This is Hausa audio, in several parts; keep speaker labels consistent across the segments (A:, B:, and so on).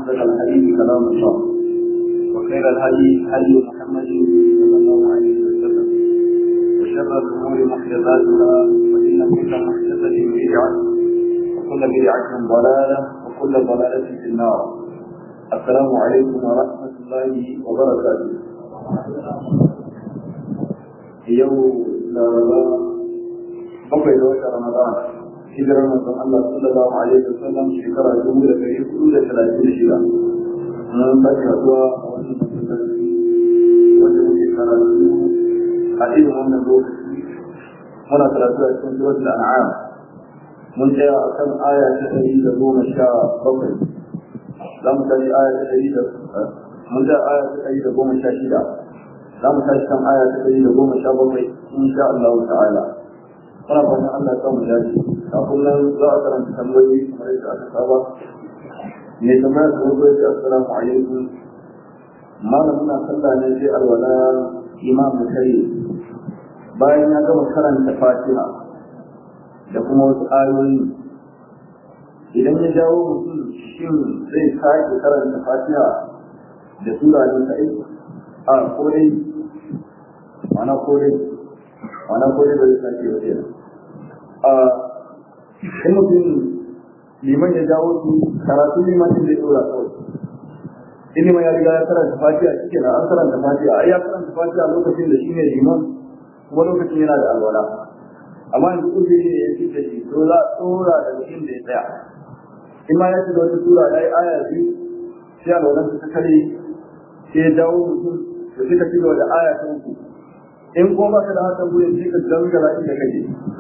A: أصدق الحديث كلام الله وخير الهدي هدي محمد صلى الله عليه وسلم وشر الأمور محدثاتها وإن كل محدثة بدعة وكل بدعة ضلالة وكل ضلالة في النار السلام عليكم ورحمة الله وبركاته يوم لا bakwai da wata Ramadan hijirar manzon Allah sallallahu alaihi wasallam shekara dubu da ɗari hudu da talatin da shida. Mun sake haɗuwa a wannan masallaci wanda muke karatu a irin wannan lokaci muna karatu a cikin suratul an'am mun tsaya a kan aya ta ɗari da goma sha bakwai za mu tashi aya ta ɗari da mun tsaya aya ta ɗari da goma sha shida za mu tashi kan aya ta ɗari da goma sha bakwai insha Allah ta'ala. muna fatan Allah ya mu dace kafin nan za a karanta tambayoyi kamar yadda aka saba mai tambaya da wani ya assalamu alaikum malam muna sallah ne sai alwala imam kare bayan ya gama karanta fatiha da kuma wasu ayoyi idan ya jawo mutum shin zai sake karanta fatiha da sura ne ta aiki a ko dai mana ko dai mana ko dai bai sake wa kenan in mutum liman ya jawo su karatu liman zai dora kawai in liman ya riga ya karanta fatiha shi kenan an karanta fatiha ai ya karanta fatiha lokacin da shine liman kuma lokacin yana da alwala amma yanzu uzuri ne ya fi da shi to za a tsora da mutum da ya tsaya in ma ya ci da wata sura ya yi aya biyu sai alwalan ta kare sai ya jawo mutum da suka ci da aya ta uku in ko ba ka da hakan gurin sai ka dangara inda kake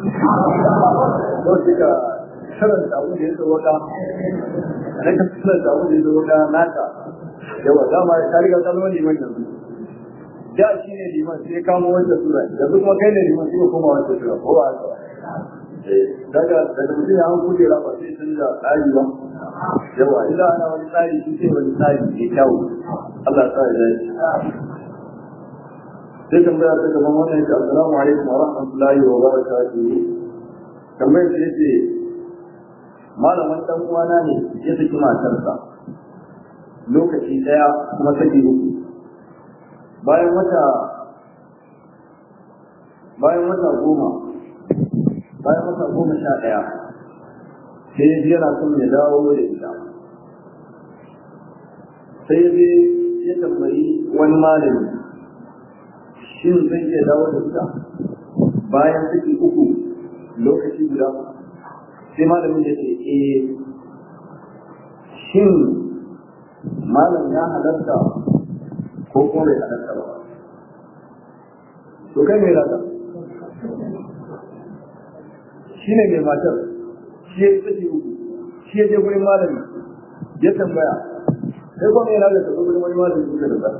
A: ko sai ka karanta abu da ya sauka na ka karanta abu da ya sauka naka yawa dama ka riga ka zama liman yanzu da shi ne liman sai ya kamo wata sura yanzu kuma kai ne liman sai ka koma wata sura ko ba haka daga daga mutum ya hanku da rafa sai sun da tsari ba yawa ila ana wani tsari shi sai wani tsari mai kyau Allah ya sa ya dace sai tambaya ta gaban wannan yake assalamu alaikum wa rahmatullahi wa barakatuh tambayar ta yace malaman dan uwana ne ya saki matarsa lokaci daya kuma saki uku bayan wata bayan wata goma bayan wata goma sha daya sai ya yana son ya dawo da ita sai ya je ya tambayi wani malami shin zai iya dawo da ita bayan saki uku lokaci guda sai malamin ya ce eh shin malam ya halatta ko kuma bai halatta ba to kai mai rata shi ne mai matar shi ya yi saki uku shi ya je gurin malami ya tambaya sai kuma mai rata ta gurin wani malami suka da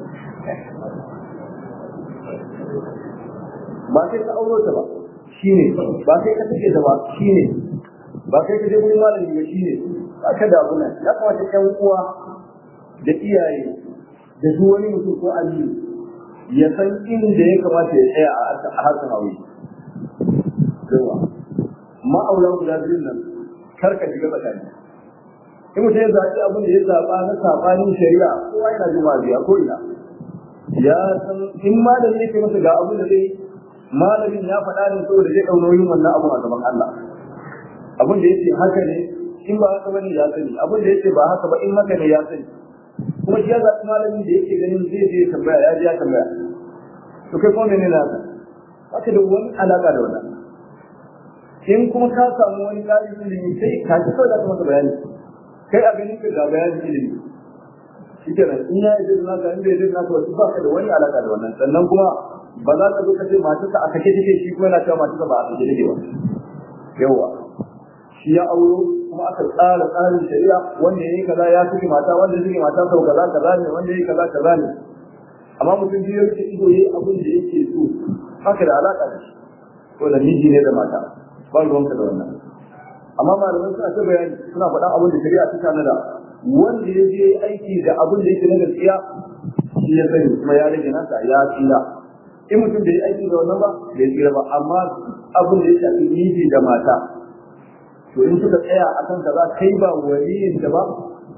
A: ba kai ka auro ta ba shine ba kai ka take ta ba shine ba kai ka je gurin malami ba shine ba ka da abu nan ya kamata ƴan uwa da iyaye da duk wani mutum ko aliyu ya san inda ya kamata ya tsaya a harkar aure yawa ma'auran guda biyun nan kar ka shiga tsakani in mutum ya zaɓi abin da ya zaɓa na saɓanin shari'a kowa yana jima biya ko ina ya san in malami yake masa ga abin da zai malamin ya faɗa ne saboda zai ɗau nauyin wannan abu a gaban Allah abin da yake haka ne in ba haka bane ya sani abin da yake ba haka ba in haka ne ya sani kuma shi ya zaɓi malamin da yake ganin zai je tambaya ya je ya tambaya to kai kuma menene naka haka da wani alaka da wannan in kuma ka samu wani ƙarin ilimi sai ka ci kawai da ka masa bayani kai a ganin ka ga bayanin ilimi shi kenan in ya yi naka in bai yi naka wasu ba ka da wani alaka da wannan sannan kuma ba za ka zo ka ce matarsa a kake take shi kuma yana cewa matarsa ba a kake take ba yawa shi ya auro kuma aka tsara tsarin shari'a wanda yayi kaza ya fi mata wanda yake mata sau kaza kaza ne wanda yayi kaza kaza ne amma mutum biyu yake ido yayi abin da yake so haka da alaka da shi ko da miji ne da mata ba ruwanka da wannan amma malamai suna ta bayani suna faɗa abin da shari'a ta tanada wanda ya je aiki da abin da yake na gaskiya shi ya sani kuma ya rage nasa ya tsira in mutum bai aiki da wannan ba bai tsira ba amma abin da ya shafi miji da mata to in suka tsaya a kan kaza kai ba waliyin da ba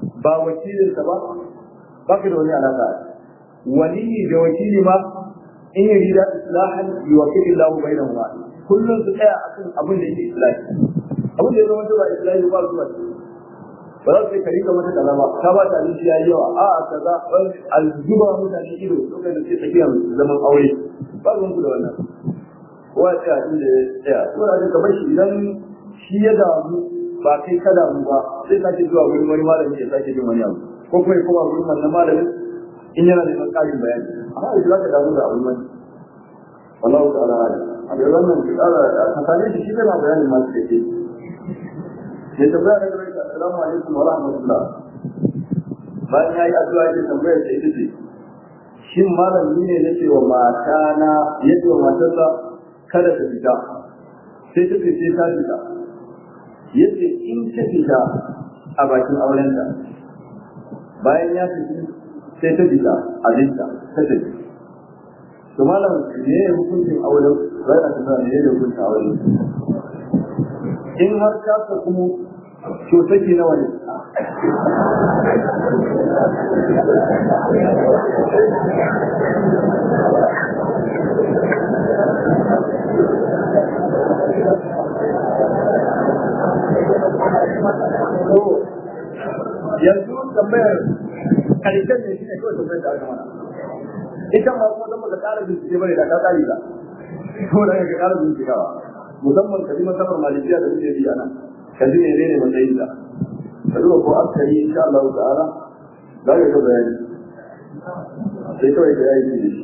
A: ba wakilinsa ba ba ka da wani alaka waliyi da wakili ma in yi rida islahan yuwaffiqu Allahu bainahuma kullum su tsaya akan abin da yake islahi abin da ya zama ba islahi ba su ba ba za su yi kari mata kaza ba ka ba ta abinci ya yi yawa a a kaza aljuba mutane ido lokacin da suke tsakiyar zaman aure ba ruwan ku da wannan kowa ya tsaya inda ya tsaya ko da ka bar shi idan shi ya damu ba kai ka damu ba sai sake zuwa wurin wani malami ya sake jin wani abu ko kuma ya koma wurin wannan malamin in yana neman ƙarin bayani amma da za ka damu da abin wani wallahu ta'ala a da wannan ki ƙara ka same shi shi kana bayanin masu da ke ya tambaya da gare assalamu alaikum wa rahmatullah bayan ya yi addu'a ya tambaya sai ita ce shin malami ne nake wa mata na yadda wa matarsa kada ta fita sai ta sai ta fita yace in ta fita a bakin aurenta bayan ya fita sai ta fita a binta ta tafi to malam ne ya hukuncin auren bai a tafiya ne ya hukuncin auren in har ka ka kuma to take nawa ne yanzu tambayar karshen ne shi ne kawai tambayar da aka mana ita ma kuma zama ka ƙara bincike bane da ka tsari ba ko da ka ƙara bincikawa musamman ka ji masamar malikiya da muke biya nan ka ji ne ne matsayin da ka duba ko aka yi insha Allah ta'ala za ka ga bayani sai kawai ka yi shi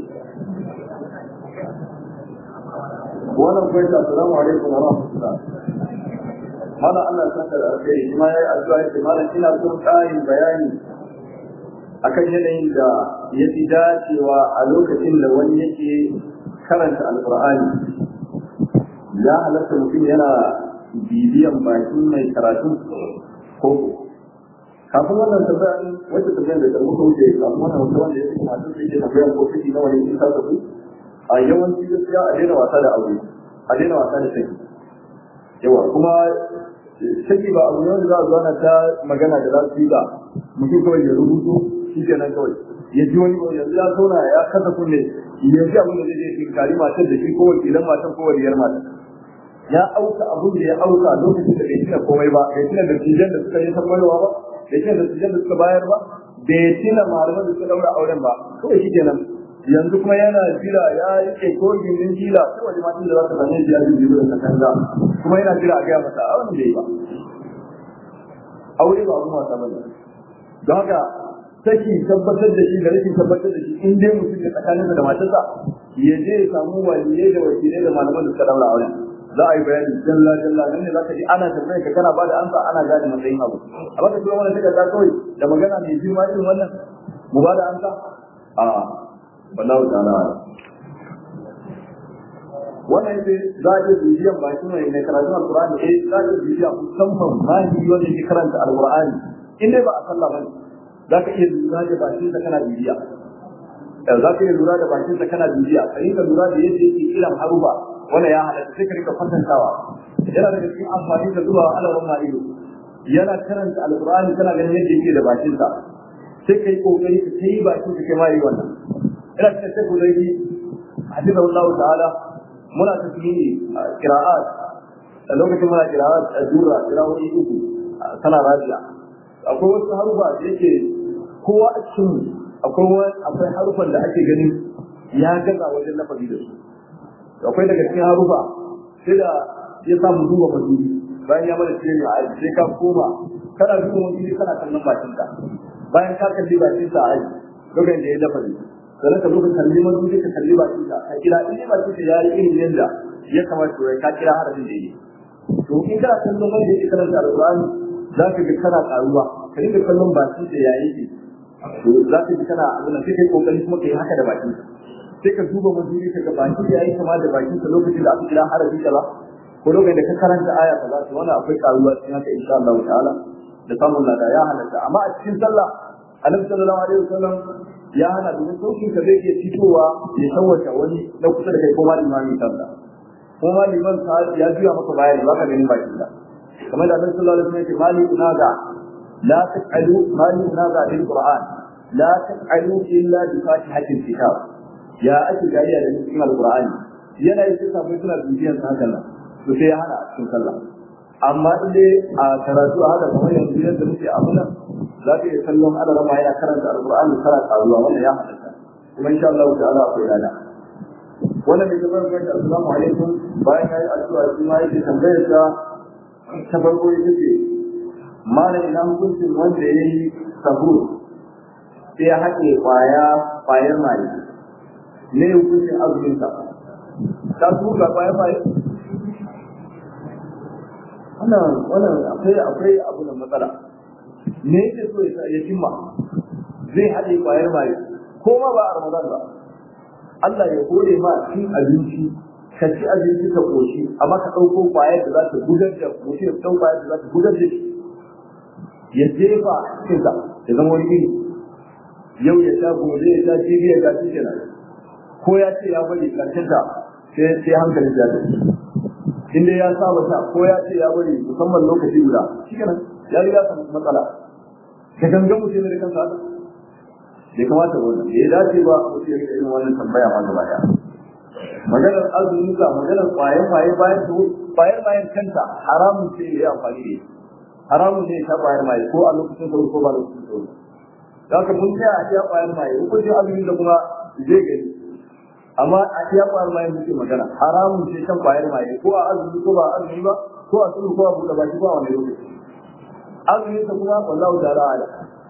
A: wannan kuwa ta assalamu alaikum wa rahmatullah mana Allah ya saka da alkhairi kuma yayi addu'a yace malam ina son ƙarin bayani akan yanayin da ya fi dacewa a lokacin da wani yake karanta alqur'ani ya halatta mutum yana bibiyan bakin mai karatu ko kafin wannan tambayar wacce tambayar da ta muka wuce kafin wannan wata wanda ya fi masu da ke tambayar ko ciki na wani in ka tafi a yawanci gaskiya a daina wasa da aure a daina wasa da saki yawa kuma saki ba abu ne wanda za a zo ana ta magana da za su yi ba mutum kawai ya rubutu shi kenan kawai ya ji wani yanzu ya zauna ya kasa kunne ya ji abin da zai je tinkari matar da shi ko wakilan matan ko waliyar matan ya auka abin da ya auka lokacin da bai tuna komai ba bai tuna da tijan da suka yi tambayowa ba bai tuna da tijan da suka bayar ba bai tuna malaman da suka daura auren ba kawai shi kenan yanzu kuma yana jira ya rike ko gindin jila sai wani matan da za ta same shi ya ji jiru da kanga kuma yana jira a gaya masa a wani bai ba aure ba abun wasa bane don haka saki tabbatar da shi da rashin tabbatar da shi in dai mutum ya tsakaninsa da matarsa ya je ya samu waliyai da wakilai da malaman da suka daura auren za a yi bayani jalla jalla nan ne zaka ji ana tambayar ka kana bada amsa ana gane matsayin abu a baka tura mana takarda kawai da magana mai girma irin wannan mu bada amsa a wallahu ta'ala wannan yace za a iya bibiyan bakin mai mai karatun alqur'ani eh za a iya bibiya musamman mahiri wanda yake karanta alqur'ani in dai ba a sallah bane za ka iya lura da bakin sa kana bibiya za ka iya lura da bakin sa kana bibiya ka yi ka lura da yadda yake kiran haruba wanda ya halatta sai ka rika kwatantawa yana daga cikin amfani da zuwa alawan ma'ido yana karanta alqur'ani kana ganin yadda yake da bakin sa sai kai kokari ka kai bakin ka kai ma yi wannan ina cikin sai kuzaidi hadiza Allah ta'ala muna tasmini qira'at a lokacin muna qira'at a jura qira'o'i uku sana rabi'a akwai wasu harufa da yake kowa a cikin akwai akwai harufan da ake ganin ya gaza wajen lafazi da su akwai daga cikin harufa sai da ya samu duba maduri bayan ya mana cikin a aji sai ka koma kana duba maduri kana kallon bakin ka bayan ka kalli bakin sa a aji lokacin da ya lafazi sannan ka zo ka kalli maduri ka kalli bakin ka ka kira in bakin ka ya yi irin yadda ya kamata ka kira harafin da yake to in kana kallon wanda yake karanta alqur'ani za ka ga kana karuwa ka dinga kallon bakin da ya yi to za ka ji kana abin da sai kai kokari kuma kai haka da bakin ka sai ka duba mazuri ka ga baki da yayi kama da bakin ka lokacin da aka kira harafi kaza ko lokacin da ka karanta aya kaza to wannan akwai karuwa cikin haka insha Allah ta'ala da samun lada ya halatta amma a cikin sallah annabi sallallahu alaihi wasallam ya hana domin saukin ka zai iya fitowa ya tawata wani na kusa da kai ko ma limami sallah ko ma liman ya juya maka baya ne baka ganin bakin ka kamar da annabi sallallahu alaihi wasallam ya ce mali unaga la taqalu ma yunaza bil qur'an la taqalu illa bi fatihatil kitab ya ake gariya da cikin alqur'ani yana yi sai sabai suna bibiyan sa haka nan to sai ya hana a cikin sallah amma in dai a karatu a haka kamar yanzu yadda muke abu nan za ka iya kallon ana rama yana karanta alqur'ani kana karuwa wannan ya halatta kuma insha Allah ta'ala akwai lada wannan mai gabar ga assalamu alaikum bayan yayi addu'a shi ma yake tambayar sa ta farko ita ce malam ina hukuncin wanda ya yi sahur sai ya haɗe kwaya kwayar maye ne hukuncin azumin sa ta su ga kwayar maye wannan wannan akwai akwai abu da matsala me yake so ya cimma zai haɗe kwayar maye ko ma ba a ramadan ba Allah ya hore ma cin abinci ka ci abinci ka koshi amma ka ɗauko kwayar da za ta gudar da mutum ya ɗau kwayar da za ta gudar da shi ya jefa cikinsa ya zama wani iri yau ya sha gobe ya sha jibi ya sha cikin ko ya ce ya bari karshen ta sai sai hankali ya tafi inda ya saba sha ko ya ce ya bari musamman lokaci guda shi kenan ya riga sa matsala da gangan mutum da kansa haka bai kamata wannan bai dace ba mutum ya rika irin wannan tambaya ma gaba daya maganar azumi ka maganar kwayan kwaye bayan su kwayan bayan kanta haramun ce ya yi amfani da haramun ne ta kwayar maye ko a lokacin sauri ko ba lokacin sauri da haka mun tsaya a iya kwayar maye hukuncin azumi da kuma zai gani amma a iya kwayar maye muke magana haramun ce shan kwayar maye ko a azumi ko ba azumi ba ko a sauri ko a buɗe baki ko a wani lokaci azumi ta kuma wallahu ta'ala ala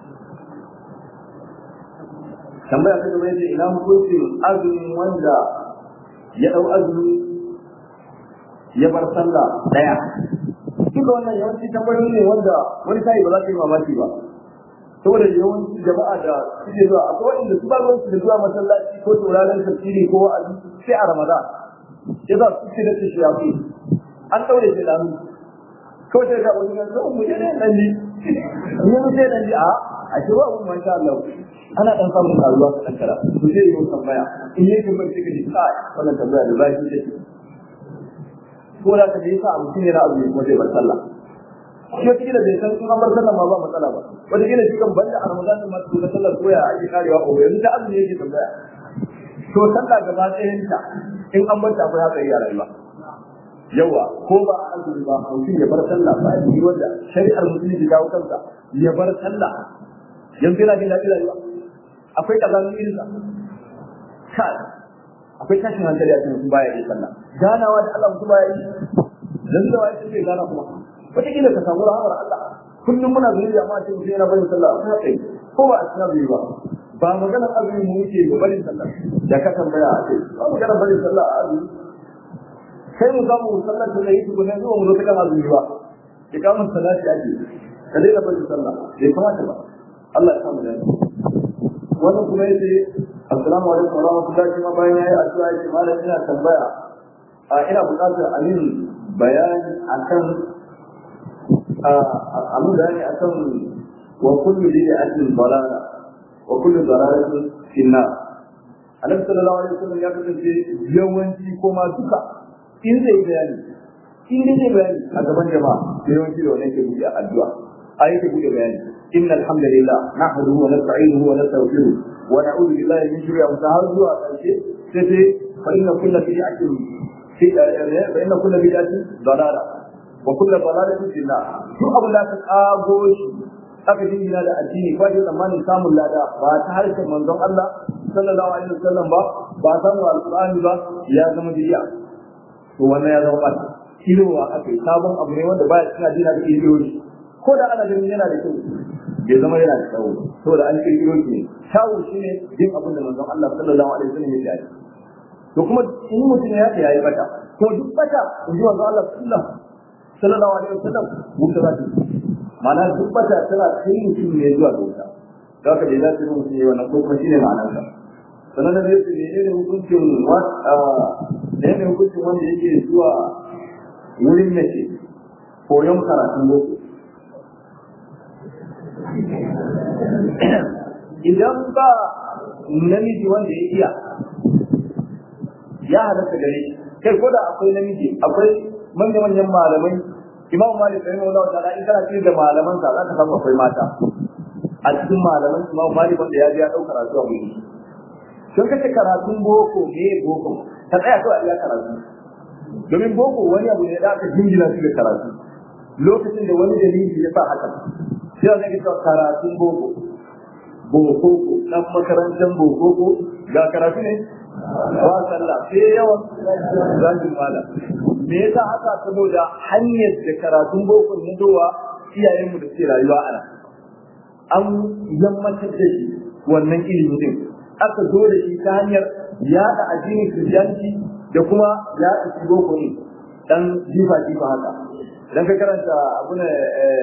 A: tambaya ta gaba yace ina hukuncin azumin wanda ya dau azumi ya bar sallah daya duka wannan yawanci tambayoyi ne wanda wani sai ba za ka yi mamaki ba saboda yawanci jama'a da suke zuwa akwai wanda su ba ruwan su da zuwa masallaci ko tauraron tafsiri ko wa'azi sai a ramadan ya za su ce da su shafi an daure shi da hannu kawai sai ga wani gansu mu je ne dan ji ni mu sai dan ji a a ce wa mu masha Allah ana dan samun karuwa ta kankara to sai yi tambaya in yi kuma sai ka ji kai wannan tambaya da zai ce ko da ka je sa mutum yana abu ko zai bar sallah shi wata kila bai san kuma bar sallah ma ba matsala ba wata kila shi kan banda a ramadan ma su da sallah ko ya ake karewa ko yanzu da azumi yake tambaya to sallah gaba ɗayan ta in an bar ta akwai haka yi a rayuwa yawa ko ba a azumi ba mutum ya bar sallah ba yi wanda shari'ar musulunci ta kansa ya bar sallah yanzu yana jin daɗi rayuwa akwai kazamin irinsa kai akwai tashin hankali a cikin mutum baya yi sallah ganawa da Allah mutum baya yi dan da wai sai gana kuma wata kila ka samu rahamar Allah kullum muna zuwa da amma sai mutum yana barin sallah ta kai ko ba a cikin abu ba ba magana azumi mu yake ba barin sallah da ka tambaya a ce ba magana barin sallah a azumi kai mu samu sallar da yi tukuna zuwa mu zo ta kan azumi ba ya kamun salati ake ka daina barin sallah bai kamata ba Allah ya samu da wannan kuma yace assalamu alaikum wa rahmatullahi kuma bayan yayi addu'a yace malam ina tambaya a ina buƙatar amin bayani akan amin bayani akan wa kullu bid'atin dalala wa kullu dalalatin fi nar Annabi sallallahu alaihi wasallam ya kasance yawanci ko ma duka in zai bayani in dai zai bayani a gaban jama'a yawanci da wannan ke buɗe addu'a ayi ke buɗe bayani inna alhamdulillah nahmaduhu wa nasta'inuhu wa nastaghfiruh ونعوذ بالله من شرور انفسنا har zuwa ƙarshe sai sai fa inna kullu bid'atin fi fa inna kullu bid'atin dalala wa kullu dalalatin fi nar duk abin da ka kago shi aka dingina da addini ko da tsammanin samun lada ba ta harshen manzon Allah sallallahu alaihi wasallam ba ba samu alqur'ani ba ya zama bid'a to wannan ya zama bata kilowa aka yi sabon abu ne wanda baya cikin addini da kiloyi ko da ana ganin yana da kyau bai zama yana da kyau saboda an kirkiro shi ne kyawu shi ne yin abin da manzon Allah sallallahu alaihi wasallam ya yi to kuma in mutum ya ta yayi bata to duk bata in ji manzon Allah sallallahu alaihi wasallam wuta za ta ma'ana duk bata tana kai mutum ne zuwa ga wuta da haka bai za ta yi mutum ne wannan ko kuma shi ne ma'anar sa sannan da zai ne ne hukuncin ne ne hukuncin wanda yake zuwa wurin mace koyon karatun boko idan ba namiji wanda ya iya ya halatta gare shi kai ko da akwai namiji akwai manya-manyan malamai imam malik sai Allah ta'ala in kana cikin da malaman sa za ka samu akwai mata a cikin malaman imam malik wanda ya je ya dauka karatu a wuri sun kace karatun boko me boko ka tsaya kawai a iya karatu domin boko wani abu ne da aka jingina shi da karatu lokacin da wani dalili ya sa haka sai zai ga karatun boko boko dan makarantar boko ga karatu ne ba sallah sai yawan zagin malam me yasa haka saboda hanyar da karatun boko ne dowa iyayenmu da ke rayuwa a nan an yammatar da shi wannan ilimi din aka zo da shi ta hanyar yaɗa addinin kiriyanci da kuma yaɗa shi boko ne dan jifa jifa haka idan ka karanta abu ne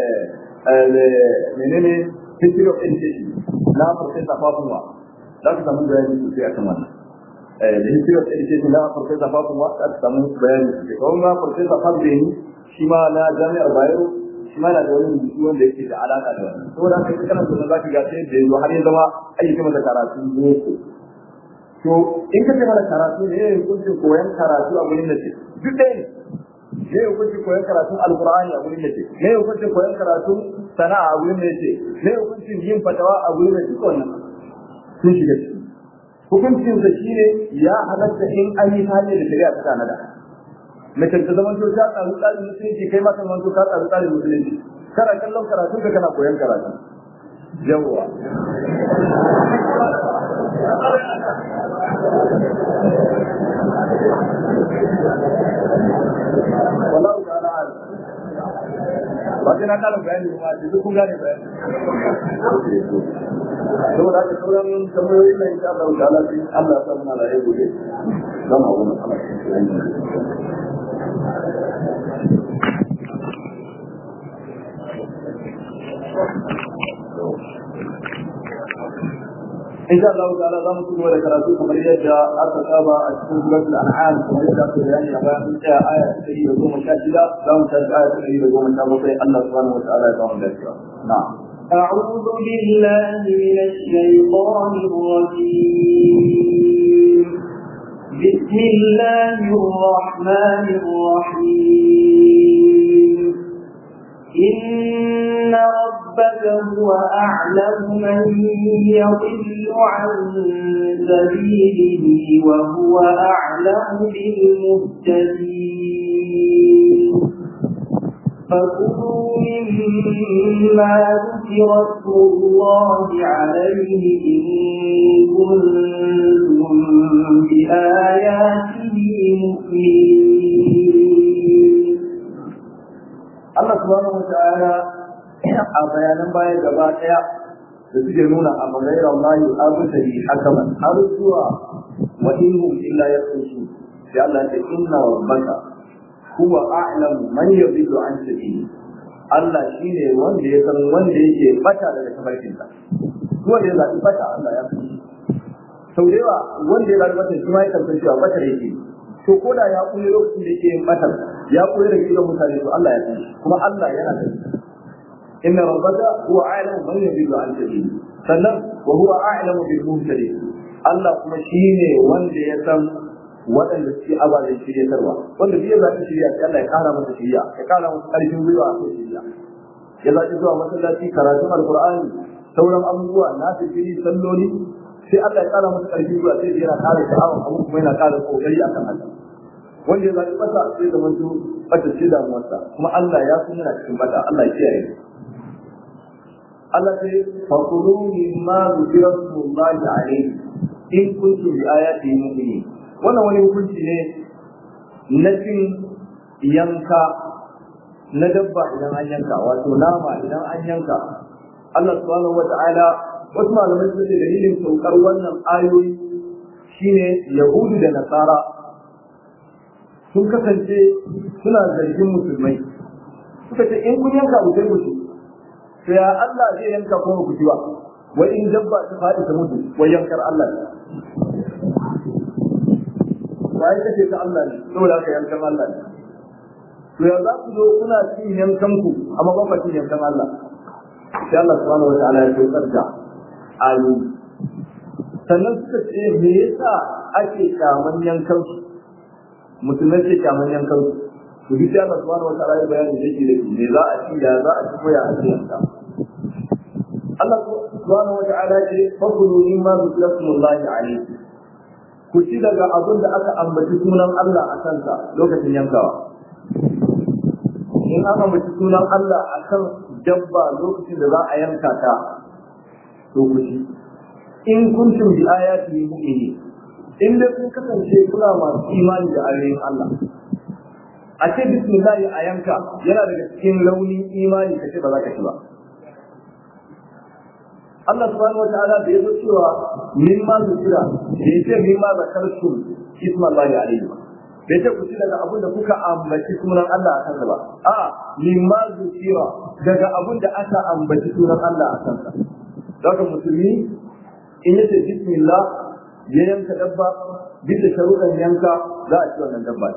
A: menene history of education na professor Fafunwa za ka samu bayani sosai akan wannan da history of education na professor Fafunwa za ka samu bayani sosai kawai ma professor Fabdeni shi ma na jami'ar Bayero shi ma na da wani rubutu wanda yake da alaka da wannan saboda haka ita karanta za ka ga sai da yanzu har ya zama ayyuka masa karatu boko to in ka ce mana karatu ne yayin hukuncin koyon karatu a gurin da ce duk ɗaya ne me hukuncin koyon karatun alkur'ani a gurin da ce me hukuncin koyon karatun sana'a a gurin da ce me hukuncin yin fatawa a gurin da duka wannan sun shiga ciki hukuncin sa shine ya halatta in an yi hanyar da shari'a ta tanada mace ta zama ta tsaro tsarin musulunci kai ma kan wanto ka tsaro tsarin musulunci kana kallon karatun ka kana koyon karatu yawwa wallahu ta'ala alim ba sai na kala bayani ba da duk kun gane bayani saboda haka sauran tambayoyi na insha Allah ta'ala sai Allah ya sa muna da yau gobe zama wani Allah إن شاء الله تعالى لا نقول ولا كراتو كما يجا أتقابا أتكون سورة الأنعام كما يجا بيان أبان آية تجي وقوم شاكلا لا مشاهد آية تجي وقوم شاكلا الله سبحانه وتعالى يقوم ذلك نعم
B: أعوذ بالله من الشيطان الرجيم بسم الله الرحمن الرحيم إن ربك هو أعلم من يضل عن سبيله وهو أعلم بالمهتدين فكلوا مما ذكر اسم الله عليه إن كنتم بآياته مؤمنين
A: Allah subhanahu wa ta'ala a bayanan baya gaba daya da suke nuna a magayar Allah abu da yi hakaman har zuwa wa inhum illa yaqusu sai Allah ya ce inna rabbaka huwa a'lamu man yadillu an sabili Allah shine wanda ya san wanda yake bata daga tafarkin sa wanda ya zabi bata Allah ya san sau da yawa wanda ya zabi bata shi ma ya san cewa bata yake to ko da ya kulle lokacin da yake yin batar ya kulle daga gidan mutane to Allah ya san kuma Allah yana da inna rabbaka huwa a'lamu man yadillu an sabili sannan wa huwa a'lamu bil muhtadin Allah kuma shine wanda ya san waɗanda suke ababen shiryatarwa wanda zai zaɓi shirya sai Allah ya ƙara masa shirya ya ƙara masa ƙarfin gwiwa a kan shirya ya zaɓi zuwa masallaci karatun alƙur'ani sauran abubuwa na fitiri salloli sai Allah ya ƙara masa ƙarfin gwiwa sai yana ƙara sha'awar abu kuma yana ƙara ƙoƙari akan haka wanda ya zaɓi bata sai zama su bata ce damuwarsa kuma Allah ya san yana cikin bata Allah ya kiyaye Allah sai fakulu mimma zikra smullahi alayhi in kuntum bi ayati mu'minin wannan wani hukunci ne na cin yanka na dabba idan an yanka wato nama idan an yanka Allah subhanahu wa ta'ala wasu malamai sun ce dalilin saukar wannan ayoyi shine yahudu da nasara sun kasance suna zargin musulmai suka ce in kun yanka ku sai mutu to ya Allah zai yanka kuma ku ba wai in dabba ta faɗi ta mutu wai yankar Allah ne bayan kace ta Allah ne saboda haka yankan Allah ne to ya za ku zo kuna cin yankan ku amma ba ku cin yankan Allah sai Allah subhanahu wataala ya tsokar da ayu sannan suka ce me yasa ake kyaman yankan su musulmai ke kyaman yankan su to duk sai Allah subhanahu wataala ya bayani yake da me za a ci ya za a ci ko ya ake yanka Allah subhanahu wataala ce fakulu mimma zikra smullahi alayhi ku ci daga abin da aka ambaci sunan Allah a kansa lokacin yankawa in aka ambaci sunan Allah a kan dabba lokacin da za a yanka ta to ku ci in kuntum bi ayati mu'minin in dai kun kasance kuna masu imani da ayoyin Allah a ce bismillah a yanka yana daga cikin launin imani ka ce ba za ka ci ba Allah subhanahu wataala da ya zo cewa min ma zikira da ya ce min ma zakartum ismallahi alaihi da ya ce ku ci daga abin da kuka ambaci sunan Allah a kansa ba a min ma zikira daga abin da aka ambaci sunan Allah a kansa daga musulmi in ya ce bismillah ya yanka dabba bisa sharuɗan yanka za a ci wannan dabba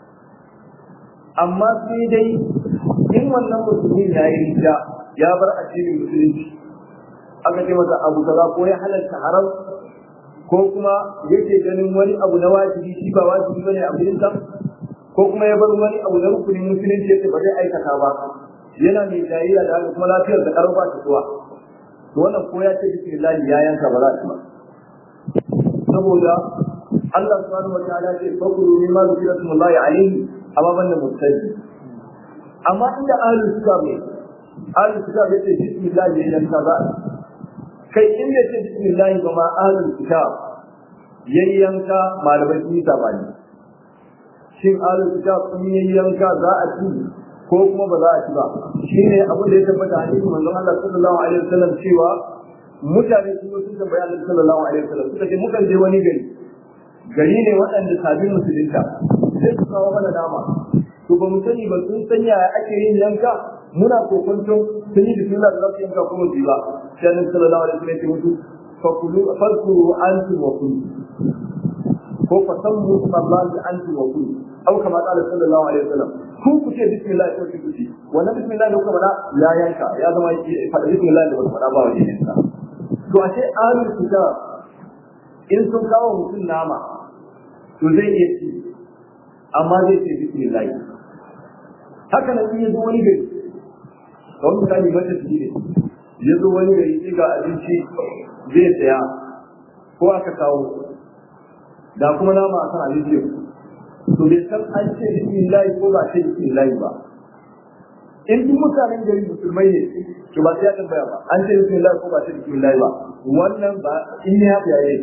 A: amma sai dai in wannan musulmin ya yi rija ya bar addinin musulunci aka ce masa abu kaza ko ya halarta haram ko kuma yake ganin wani abu na wajibi shi ba wajibi bane a gurin sa ko kuma ya bar wani abu na rukunin musulunci yace ba zai aikata ba yana mai jayayya da haka kuma lafiyar da karo ba ta zuwa to wannan ko ya ce bismillah ya yanka ba za ta ba saboda Allah subhanahu wa ta'ala ce fakuru mimma zikra smullahi alayhi amma banda mustadi amma inda ahlul kitab ne ahlul kitab yace bismillah ya yanka za kai in ya ce bismillah ba ma ahlul kitab yayyanka malamai sun yi sabani shin ahlul kitab sun yayyanka za a ci ko kuma ba za a ci ba shine abin da ya tabbata a cikin manzon Allah sallallahu alaihi wasallam cewa mutane sun sun tambaya Allah sallallahu alaihi wasallam suka ce mukan je wani gari gari ne waɗanda sabbin musulunta sai su kawo mana nama to ba mu sani ba sun sanya ake yin yanka muna kokonton sun yi bismillah da za su yanka kuma su ba sai annabi sallallahu alaihi wasallam ya ce mutu fakulu farkuru antum wa kulu ko fasammu sallallahi antum wa kulu aw kama qala sallallahu alaihi wasallam ku ku ce bismillah ko ku ce wannan bismillah da kuka faɗa ya yanka ya zama faɗa bismillah da ba faɗa ba wajen yanka to a ce ahlul kitab in sun kawo mutum nama to zai iya ci amma zai ce bismillah haka nan in ya zo wani gari kawai misali mata su ne ya zo wani gari sai ga abinci zai saya ko aka kawo da kuma nama a kan abinci to bai san an ce bismillah ko ba ce bismillah ba in duk mutanen gari musulmai ne to ba sai ya tambaya ba an ce bismillah ko ba ce bismillah ba wannan ba in ya fi yayi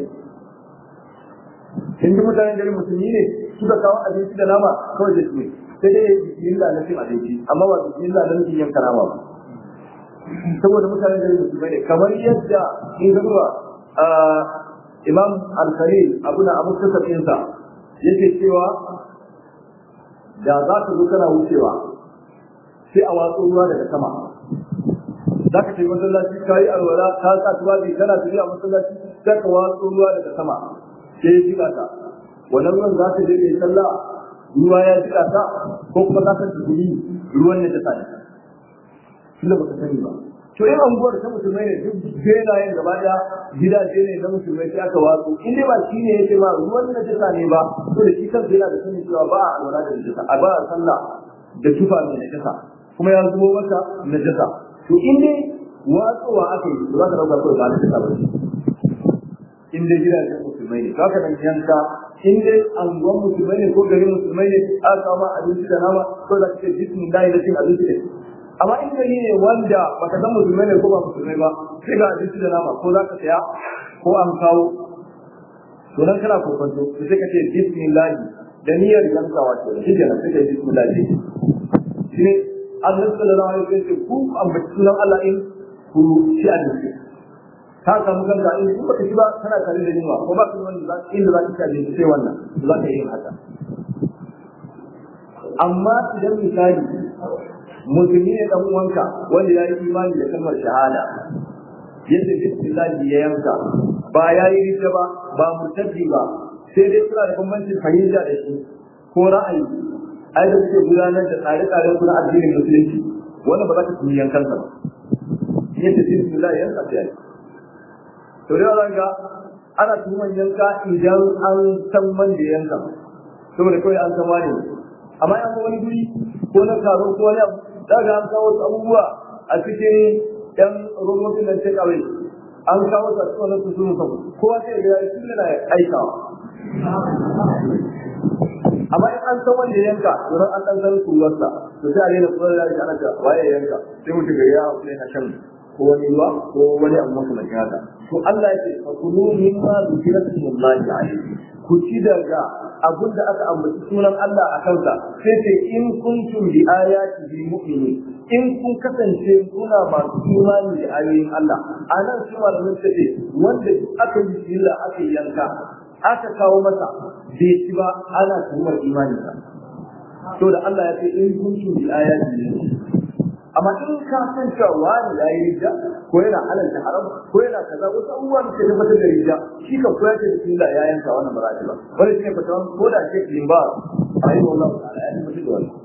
A: in duk mutanen gari musulmi ne suka kawo abinci da nama kawai da su sai dai bismillah na cin abinci amma ba bismillah na cin yanka nama ba saboda mutanen gari musulmai ne kamar yadda in ga zuwa imam al-khalil abu na abu kasafinsa yake cewa da za ka zo kana wucewa sai a watsu ruwa daga sama za ka tafi masallaci ka yi alwala ka sa tuwabi kana tafiya masallaci sai ka watsu ruwa daga sama sai ya jika ta wannan ruwan za ka je kai sallah ruwa ya jika ta ko kuma za ka tafi ruwan ne ta sani tunda ba ka sani ba to yin anguwar ta musulmai ne duk benayen gaba daya gidaje ne na musulmai sai aka watsu in dai ba shi ne yake ba ruwan na jisa ne ba to da shi kansa yana da sanin cewa ba a alwala da jisa a ba a sallah da tufa mai najasa kuma ya zubo mata najasa to in dai watsowa aka yi za ka dauka kawai ba najasa ba in dai gidajen musulmai ne haka nan yanka in dai anguwan musulmai ne ko garin musulmai ne aka kama abinci da nama ko da kake bismillah da cin abinci ne amma in gari ne wanda baka san musulmai ne ko ba musulmai ba sai ga abinci da nama ko za ka saya ko an kawo to nan kana kokonto to sai ka ce bismillah da niyyar yankawa ce da shi kenan sai ka yi bismillah ne shi ne Allah sallallahu alaihi wasallam ku ambaci sunan Allah in ku ci abinci ka samu kanka in ku baka ci ba kana tare da yunwa ko ba ka wani za inda za ka ci abinci sai wannan za ka yi haka amma idan misali musulmi ne dan uwanka wanda ya yi imani da kalmar shahada yadda bismillah ya yanka ba ya yi rija ba ba murtaddi ba sai dai suna da bambancin fahimta da shi ko ra'ayi ai da suke gudanar da tsare-tsaren kuna addinin musulunci wannan ba za ka tuni yankansa ba yadda bismillah ya yanka sai to da yawan ga ana tuhuman yanka idan an san man da yanka saboda kawai an san wani amma yan wani guri ko na taro ko wani abu daga an kawo wasu abubuwa a cikin yan robotin nan ta kawai an kawo su a cikin wani su sunu sau kowa sai ga yayi sun yana aikawa amma in an san wanda yanka wurin an san kuwarsa to sai a rena kuwar da ake ana ta waye yanka sai mutum ga ya hausa yana shan ko wani ruwa ko wani abu makamancin haka to Allah ya ce fa kulu mimma zikra smullahi alayhi ku ci daga abin da aka ambaci sunan Allah a kansa sai ce in kuntum bi ayati mu'minin in kun kasance kuna masu imani da ayoyin Allah anan su malamin ta ce wanda aka yi bismillah aka yanka aka kawo masa bai ci ba ana tuhumar imaninsa to da Allah ya ce in kuntum bi ayati amma in ka san cewa wani ya yi rija ko yana halalta haram ko yana kaza wasu abubuwan da ke tabbatar da rija shi kan koya ce bismillah ya yanka wannan ba za ba wani shi ne fatawan ko da ke limba a yi wallahu ta'ala ya tabbatar da wannan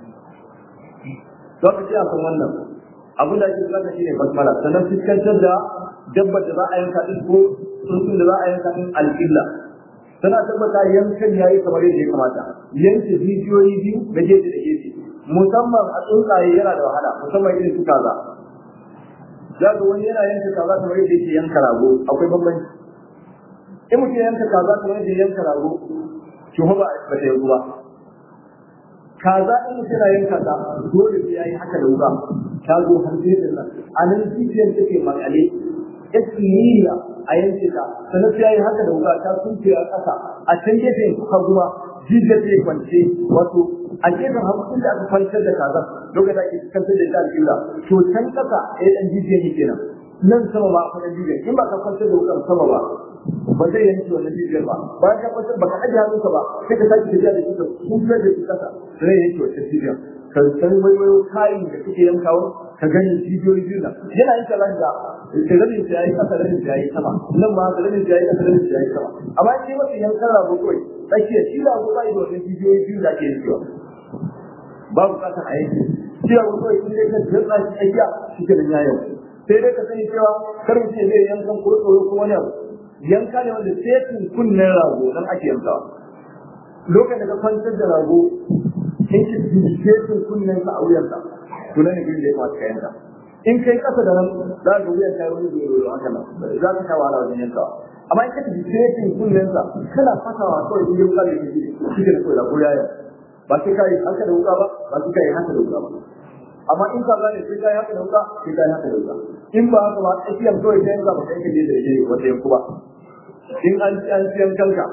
A: za ka ce a kan wannan abin da ake bukata shi ne basmala sannan fuskantar da dabbar da za a yanka din ko tsuntsun da za a yanka din alƙilla tana tabbata yankan yayi kamar yadda ya kamata yanke jijiyoyi biyu da gefe da gefe musamman a tsuntsaye yana da wahala musamman irin su kaza za ga wani yana yanka kaza kamar yadda yake yanka rago akwai bambanci in mutum yanka kaza kamar yadda yanka rago shi ba ba ta yanzu ba kaza in mutum yana yanka ta dole sai yayi haka da wuka ta zo har sai da nan a nan jijiyar take makale ismiyya a yanke ta sannan sai yayi haka da wuka ta sunce a ƙasa a can gefen haguma jijiyar ta kwance wato a gefen hagu inda aka kwantar da kaza lokacin da ake kwantar da ita alƙibla to can ƙasa ya ɗan jijiyar yake nan nan sama ba akwai ɗan jijiyar in ba ka kwantar da wukar sama ba ba zai yanke wannan jijiyar ba bayan ka kwantar ba ka ajiye hannunka ba sai ka sake tafiya da shi ka kuntar da shi ƙasa zai yanke wannan jijiyar ka san waiwayo kayan da kake yankawa ka gani jijiyoyi biyu nan yana yin kalan da rabin ta yayi kasa rabin ta yayi sama nan ma rabin ta yayi kasa rabin ta yayi sama amma shi mafi yankan rago kawai tsakiya shi da ba yi da wannan jijiyoyi biyu da ake yankewa ba bukatar a yanke shi da kawai in dai ka jirga shi tsakiya shi ke da yayin sai dai ka sani cewa kar mu ce zai yankan ko tsoro ko wani abu yanka ne wanda sai kunnen rago nan ake yankawa lokacin da ka kwantar da rago in ki bincike sun kunnen sa a wuyansa to nan ne gurin da ya kamata ka yanka in kai kasa da nan za ka wuyan kai wani zoro haka nan za ka sha wahala wajen yankawa amma in ka bincike sun kunnen sa kana fatawa kawai in yanka da shi shi ke da kawai da ko yayin ba sai kai haka da wuka ba ba sai kai haka da wuka ba amma in ka gane sai kai haka da wuka sai kai haka da wuka in ba haka ba tsakiyar kawai sai yanka ba kai ka je da yake wata yanku ba in an ci an ci yankanka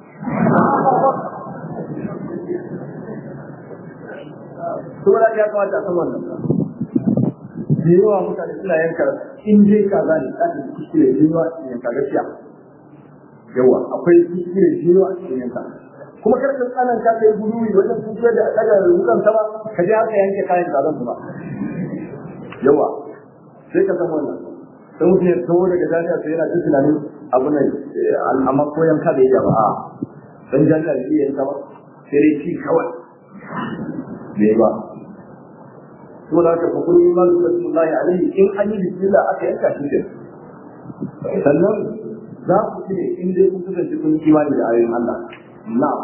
A: saboda ya kamata a san wannan da yawa mutane suna yanka in dai ka gane tsarin kuskure da yawa a yanka gaskiya yawa akwai kuskure da yawa a cikin yanka kuma kar ka tsanan ka kai guduwi wajen kuskure da daga rukan sama ka je haka yanke kayan zazan su ba yawa sai ka san wannan sai mutum ya tawo daga jami'a sai yana cikin tunanin abu ne amma ko yanka da ya ba a dan jami'a da iya yanka ba sai dai ci kawai bai ba to da ka fakuru iman rasulullahi alaihi in an yi bismillah aka yanka shi ke sannan za ku ce in dai kun kasance kun imani da ayoyin Allah na'am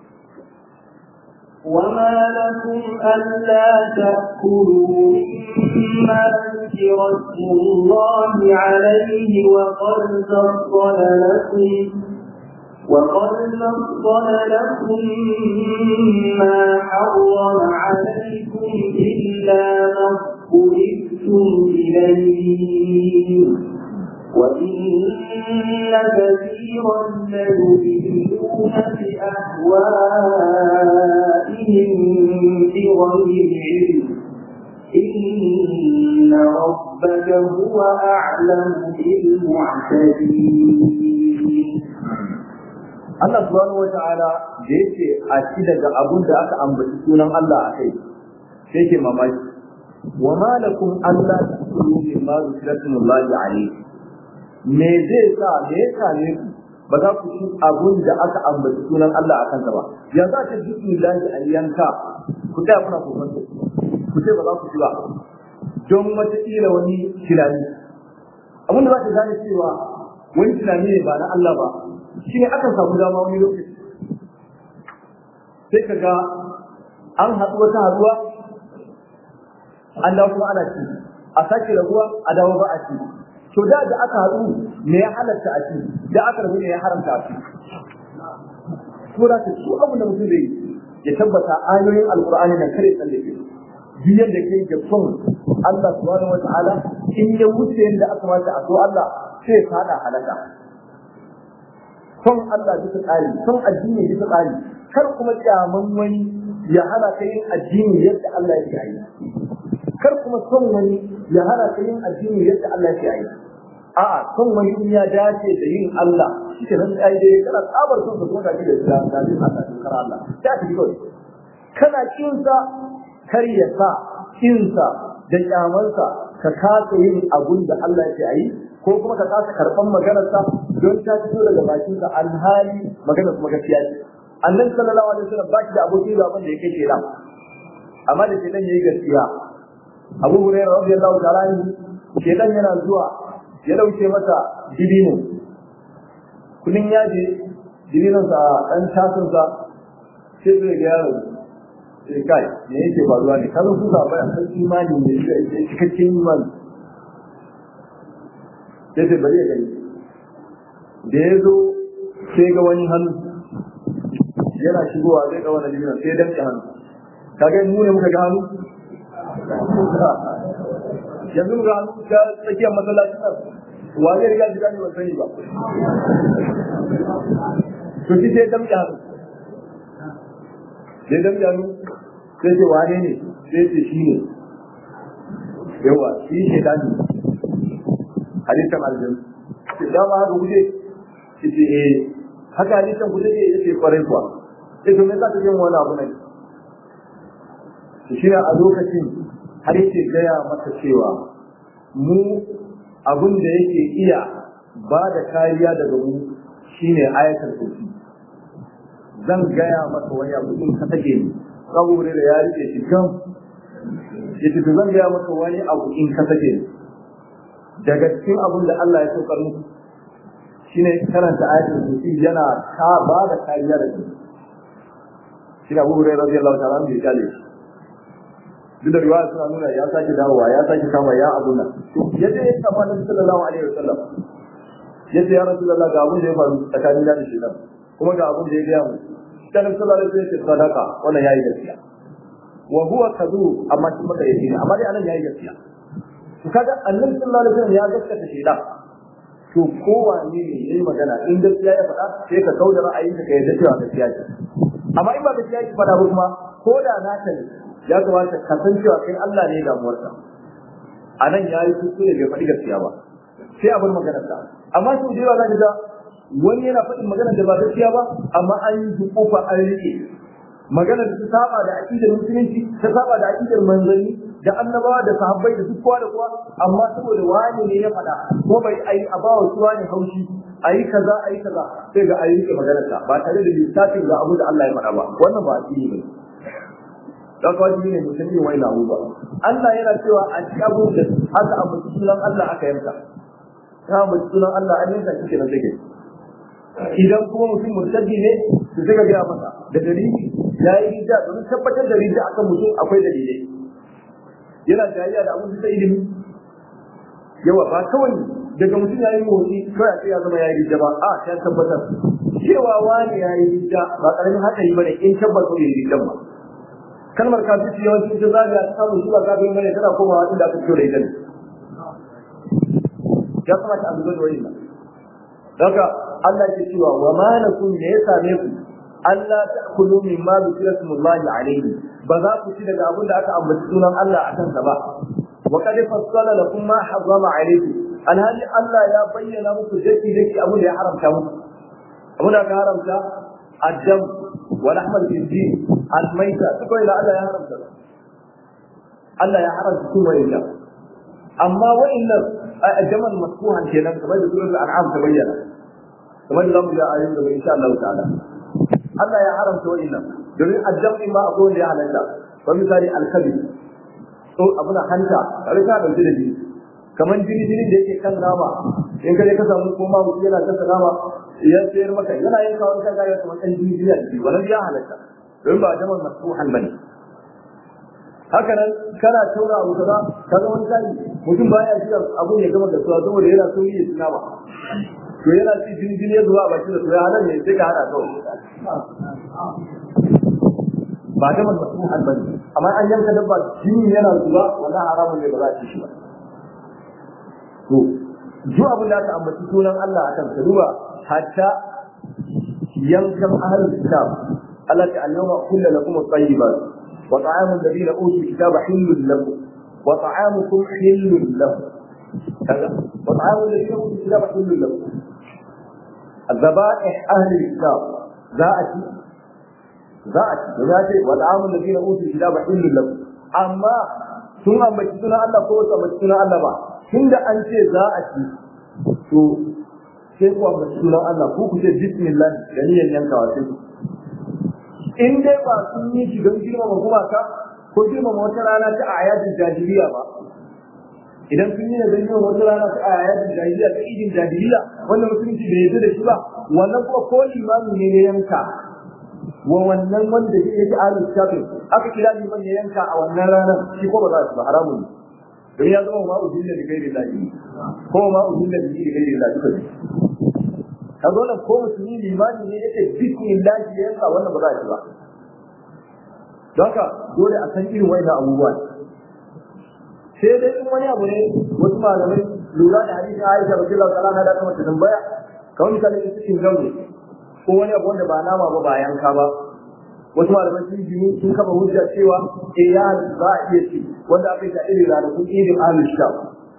B: وما لكم ألا تأكلوا مما ذكر اسم الله عليه وقد فصل لكم وقد فصل لكم ما حرم عليكم إلا ما اضطررتم إليه وإن كثيرا ليضلون بأهوائهم بغير علم إن ربك هو أعلم بالمعتدين
A: Allah subhanahu wata'ala da yake a ci daga abun da aka ambaci sunan Allah a kai sai ke mamaki wa ma lakum alla tasulu mimma zikratumullahi alayhi me zai sa me ya same ku ba za ku ci abun da aka ambaci sunan Allah a kansa ba ya za ta bismillahi aliyanka ku ta kuna kokon ku ce ba za ku ci ba don wata kila wani tunani abin da za ka gane cewa wani tunani ne ba na Allah ba shi ne akan samu dama wani lokaci sai ka ga an haɗu wata haɗuwa an dawo kuma ana ci a sake rabuwa a dawo ba a ci to da da aka haɗu me ya halatta a ci da aka rabu me ya haramta a ci ko da ka su abu da mutum zai ya tabbata ayoyin alqur'ani nan kare tsallake biyan da kai da son Allah subhanahu wata'ala in ya wuce yadda aka mata a so Allah sai fada halaka son Allah bisa tsari son addini bisa tsari kar kuma kyaman wani ya hana ka yin addini yadda Allah ya yi kar kuma son wani ya hana ka yin addini yadda Allah ya yi a'a son wani in ya dace da yin Allah shi ke nan ai dai kana tsabar son ka kuma ka ji da Islam da yin Allah da Allah ta tafi kawai kana kinsa kar ya sa kinsa da kyamansa ka kasa yin abun da Allah ya yi ko kuma ka kasa karɓan maganarsa don ta fito daga bakinsa alhali maganar kuma gaskiya ce annabi sallallahu alaihi wasallam ba shi da abokin gaban da yake kenan amma da shedan yayi gaskiya Abu Hurairah radiyallahu ta'ala anhu shedan yana zuwa ya dauke masa dibino kullun ya je dibinon sa dan tasin sa sai zai ga yaro sai kai me yake faruwa ne kallon su da bayan san imani ne sai cikakken imani sai sai bari ya gani da ya zo sai ga wani hannu yana shigowa zai ga wani dibinon sai dan hannu kaga mu ne muka ga hannu yanzu ga hannu ga tsakiyar masallacin nan wani riga ji gani ban sani ba to shi sai damke hannu sai damke hannu sai ce wane ne sai ce shi ne yawa shi ke dani halittar aljanu ce dama haka guje ce ce eh haka halittar guje ne ya ce kwarai kuwa sai to me za ka yin wani abu ne shi ne a lokacin har yake gaya masa cewa mu abin da yake iya ba da kariya daga mu shine ayatul kursi zan gaya masa wani abu in ka take ni saboda da ya rike shi kan yace to zan gaya masa wani abu in ka take ni daga cikin abin da Allah ya saukar muku shine karanta ayatul kursi yana ka ba da kariya daga mu shi Abu Hurairah radiyallahu ta'ala anhu ya kale shi duk da riwaya suna nuna ya sake dawowa ya sake kama ya abu nan yadda ya kama na sallallahu alaihi wasallam yadda ya rasu Allah ga abin da ya faru tsakanin da shi nan kuma ga abin da ya gaya mu dan sallallahu alaihi wasallam sadaka wannan yayi gaskiya wa huwa kadu amma shi maka yake amma dai anan yayi gaskiya to kaga annabi sallallahu alaihi wasallam ya gaskata shi da to kowane ne yayi magana in gaskiya ya faɗa sai ka kauda ra'ayinka ka yadda cewa gaskiya ce amma in ba gaskiya ki faɗa ba kuma ko da naka ne ya kamata ka san cewa kai Allah ne damuwarka a nan ya yi kuskure bai faɗi gaskiya ba sai abin maganar sa amma sau da yawa za ga wani yana faɗin maganar da ba gaskiya ba amma an yi hukufa an rike maganar da ta saba da aƙidar musulunci ta saba da aƙidar manzanni da annabawa da sahabbai da duk kowa da kowa amma saboda wani ne ya faɗa ko bai ayi a bawa su wani haushi ayi kaza ayi kaza sai ga ayi rike maganar sa ba tare da lissafin ga abu da Allah ya faɗa ba wannan ba addini ba da ka wajibi ne mutum yin wani abu ba Allah yana cewa a ci abu da haka abu sunan Allah aka yanka ta abu sunan Allah an yanka shi na take idan kuma mutum murtaddi ne su suka gaya masa da dalili ya yi rija domin tabbatar da rija akan mutum akwai dalilai yana jayayya da abin da ilimi yawa ba kawai daga mutum ya yi motsi kawai sai ya zama ya yi rija ba a ta tabbatar cewa wani ya yi rija ba karamin hatsari bane in tabbatar da rijan ba kalmar kafirci yawanci ita zaga samun shi ba kafin bane tana komawa inda aka fito da ita ne ya kamata a lura da wani ba daga Allah ke cewa wa ma lakum me ya same ku Allah ta'kulu mimma zikra smullahi alayhi ba za ku ci daga abin da aka ambaci sunan Allah a kansa ba wa qad fassala lakum ma harrama alaykum alhali Allah ya bayyana muku daki daki abin da ya haramta muku abin da aka haramta الدم ولحم الخنزير الميتة تقول إلى الله يا حرم الله يا حرم تكون وإلا أما وإن الجمل مسكوها كنا كما يقول سورة الأنعام تبين كما يقول يا آيات إن شاء الله تعالى الله يا حرم وإلا domin addam ma akwai wanda ya halatta wa misali alkabi to abuna hanta kare ka dauke da jini kamar jini jini da yake kan nama in kaje ka samu koma mutum yana kasa nama ya sayar maka yana yin kawai kan gaya kamar ɗan jini jini a jiki wannan ya halatta don ba jamal masuhan bane haka nan kana taura abu kaza kaga wani kai mutum baya shiga abun ya gama da suwa saboda yana so yi suna ba to yana ci jini jini ya zuwa a bakin da suya halar ne sai ka hada kawai ba da masu albani amma an yanka dabba jini yana zuba wannan haramun ne ba za a ci shi ba to duk abin da aka ambaci sunan Allah a kan duba hatta yankan ahlul kitab Allah ta annama kullu lakum at-tayyibat wa ta'amu alladhina utul kitaba hillun lakum wa ta'amukum hillun lakum kaza wa ta'amu alladhina utul kitaba hillun lakum الذبائح أهل الكتاب ذاتي ذاتي ذاتي والعام الذين أوتوا الكتاب حل لكم أما ثم أمتنا الله قوة أمتنا الله با tunda an ce za a ci to sai kuwa ba sunan Allah ko ku ce bismillah da niyan yankawa sai in dai ba sun yi shi don girmama gumaka ko girmama wata rana ta ayatin jahiliya ba idan sun yi ne don girmama wata rana ta ayatin jahiliya ta idin jahiliya wanda musulunci bai yarda da shi ba wannan kuma ko limami ne ya yanka wa wannan wanda yake ahlul kitabin aka kira liman ya yanka a wannan ranar shi ko ba za su ba haramun ne don ya zama ma'u dinda da gairi lafi ko ma'u dinda da gairi lafi duka ne ka zo nan ko musulmi limani ne yake bismillah ya yanka wannan ba za a ci ba don haka dole a san irin wani abubuwa sai dai in wani abu ne wasu malamai lura da hadisi Aisha radiyallahu ta'ala na da kuma ta tambaya kawai misali in cikin gamu ko wani abu wanda ba nama ba ba yanka ba wasu malaman sun jini sun kafa hujja cewa eh ya za a iya ci wanda aka yi ta irin ranakun idin ahlul sham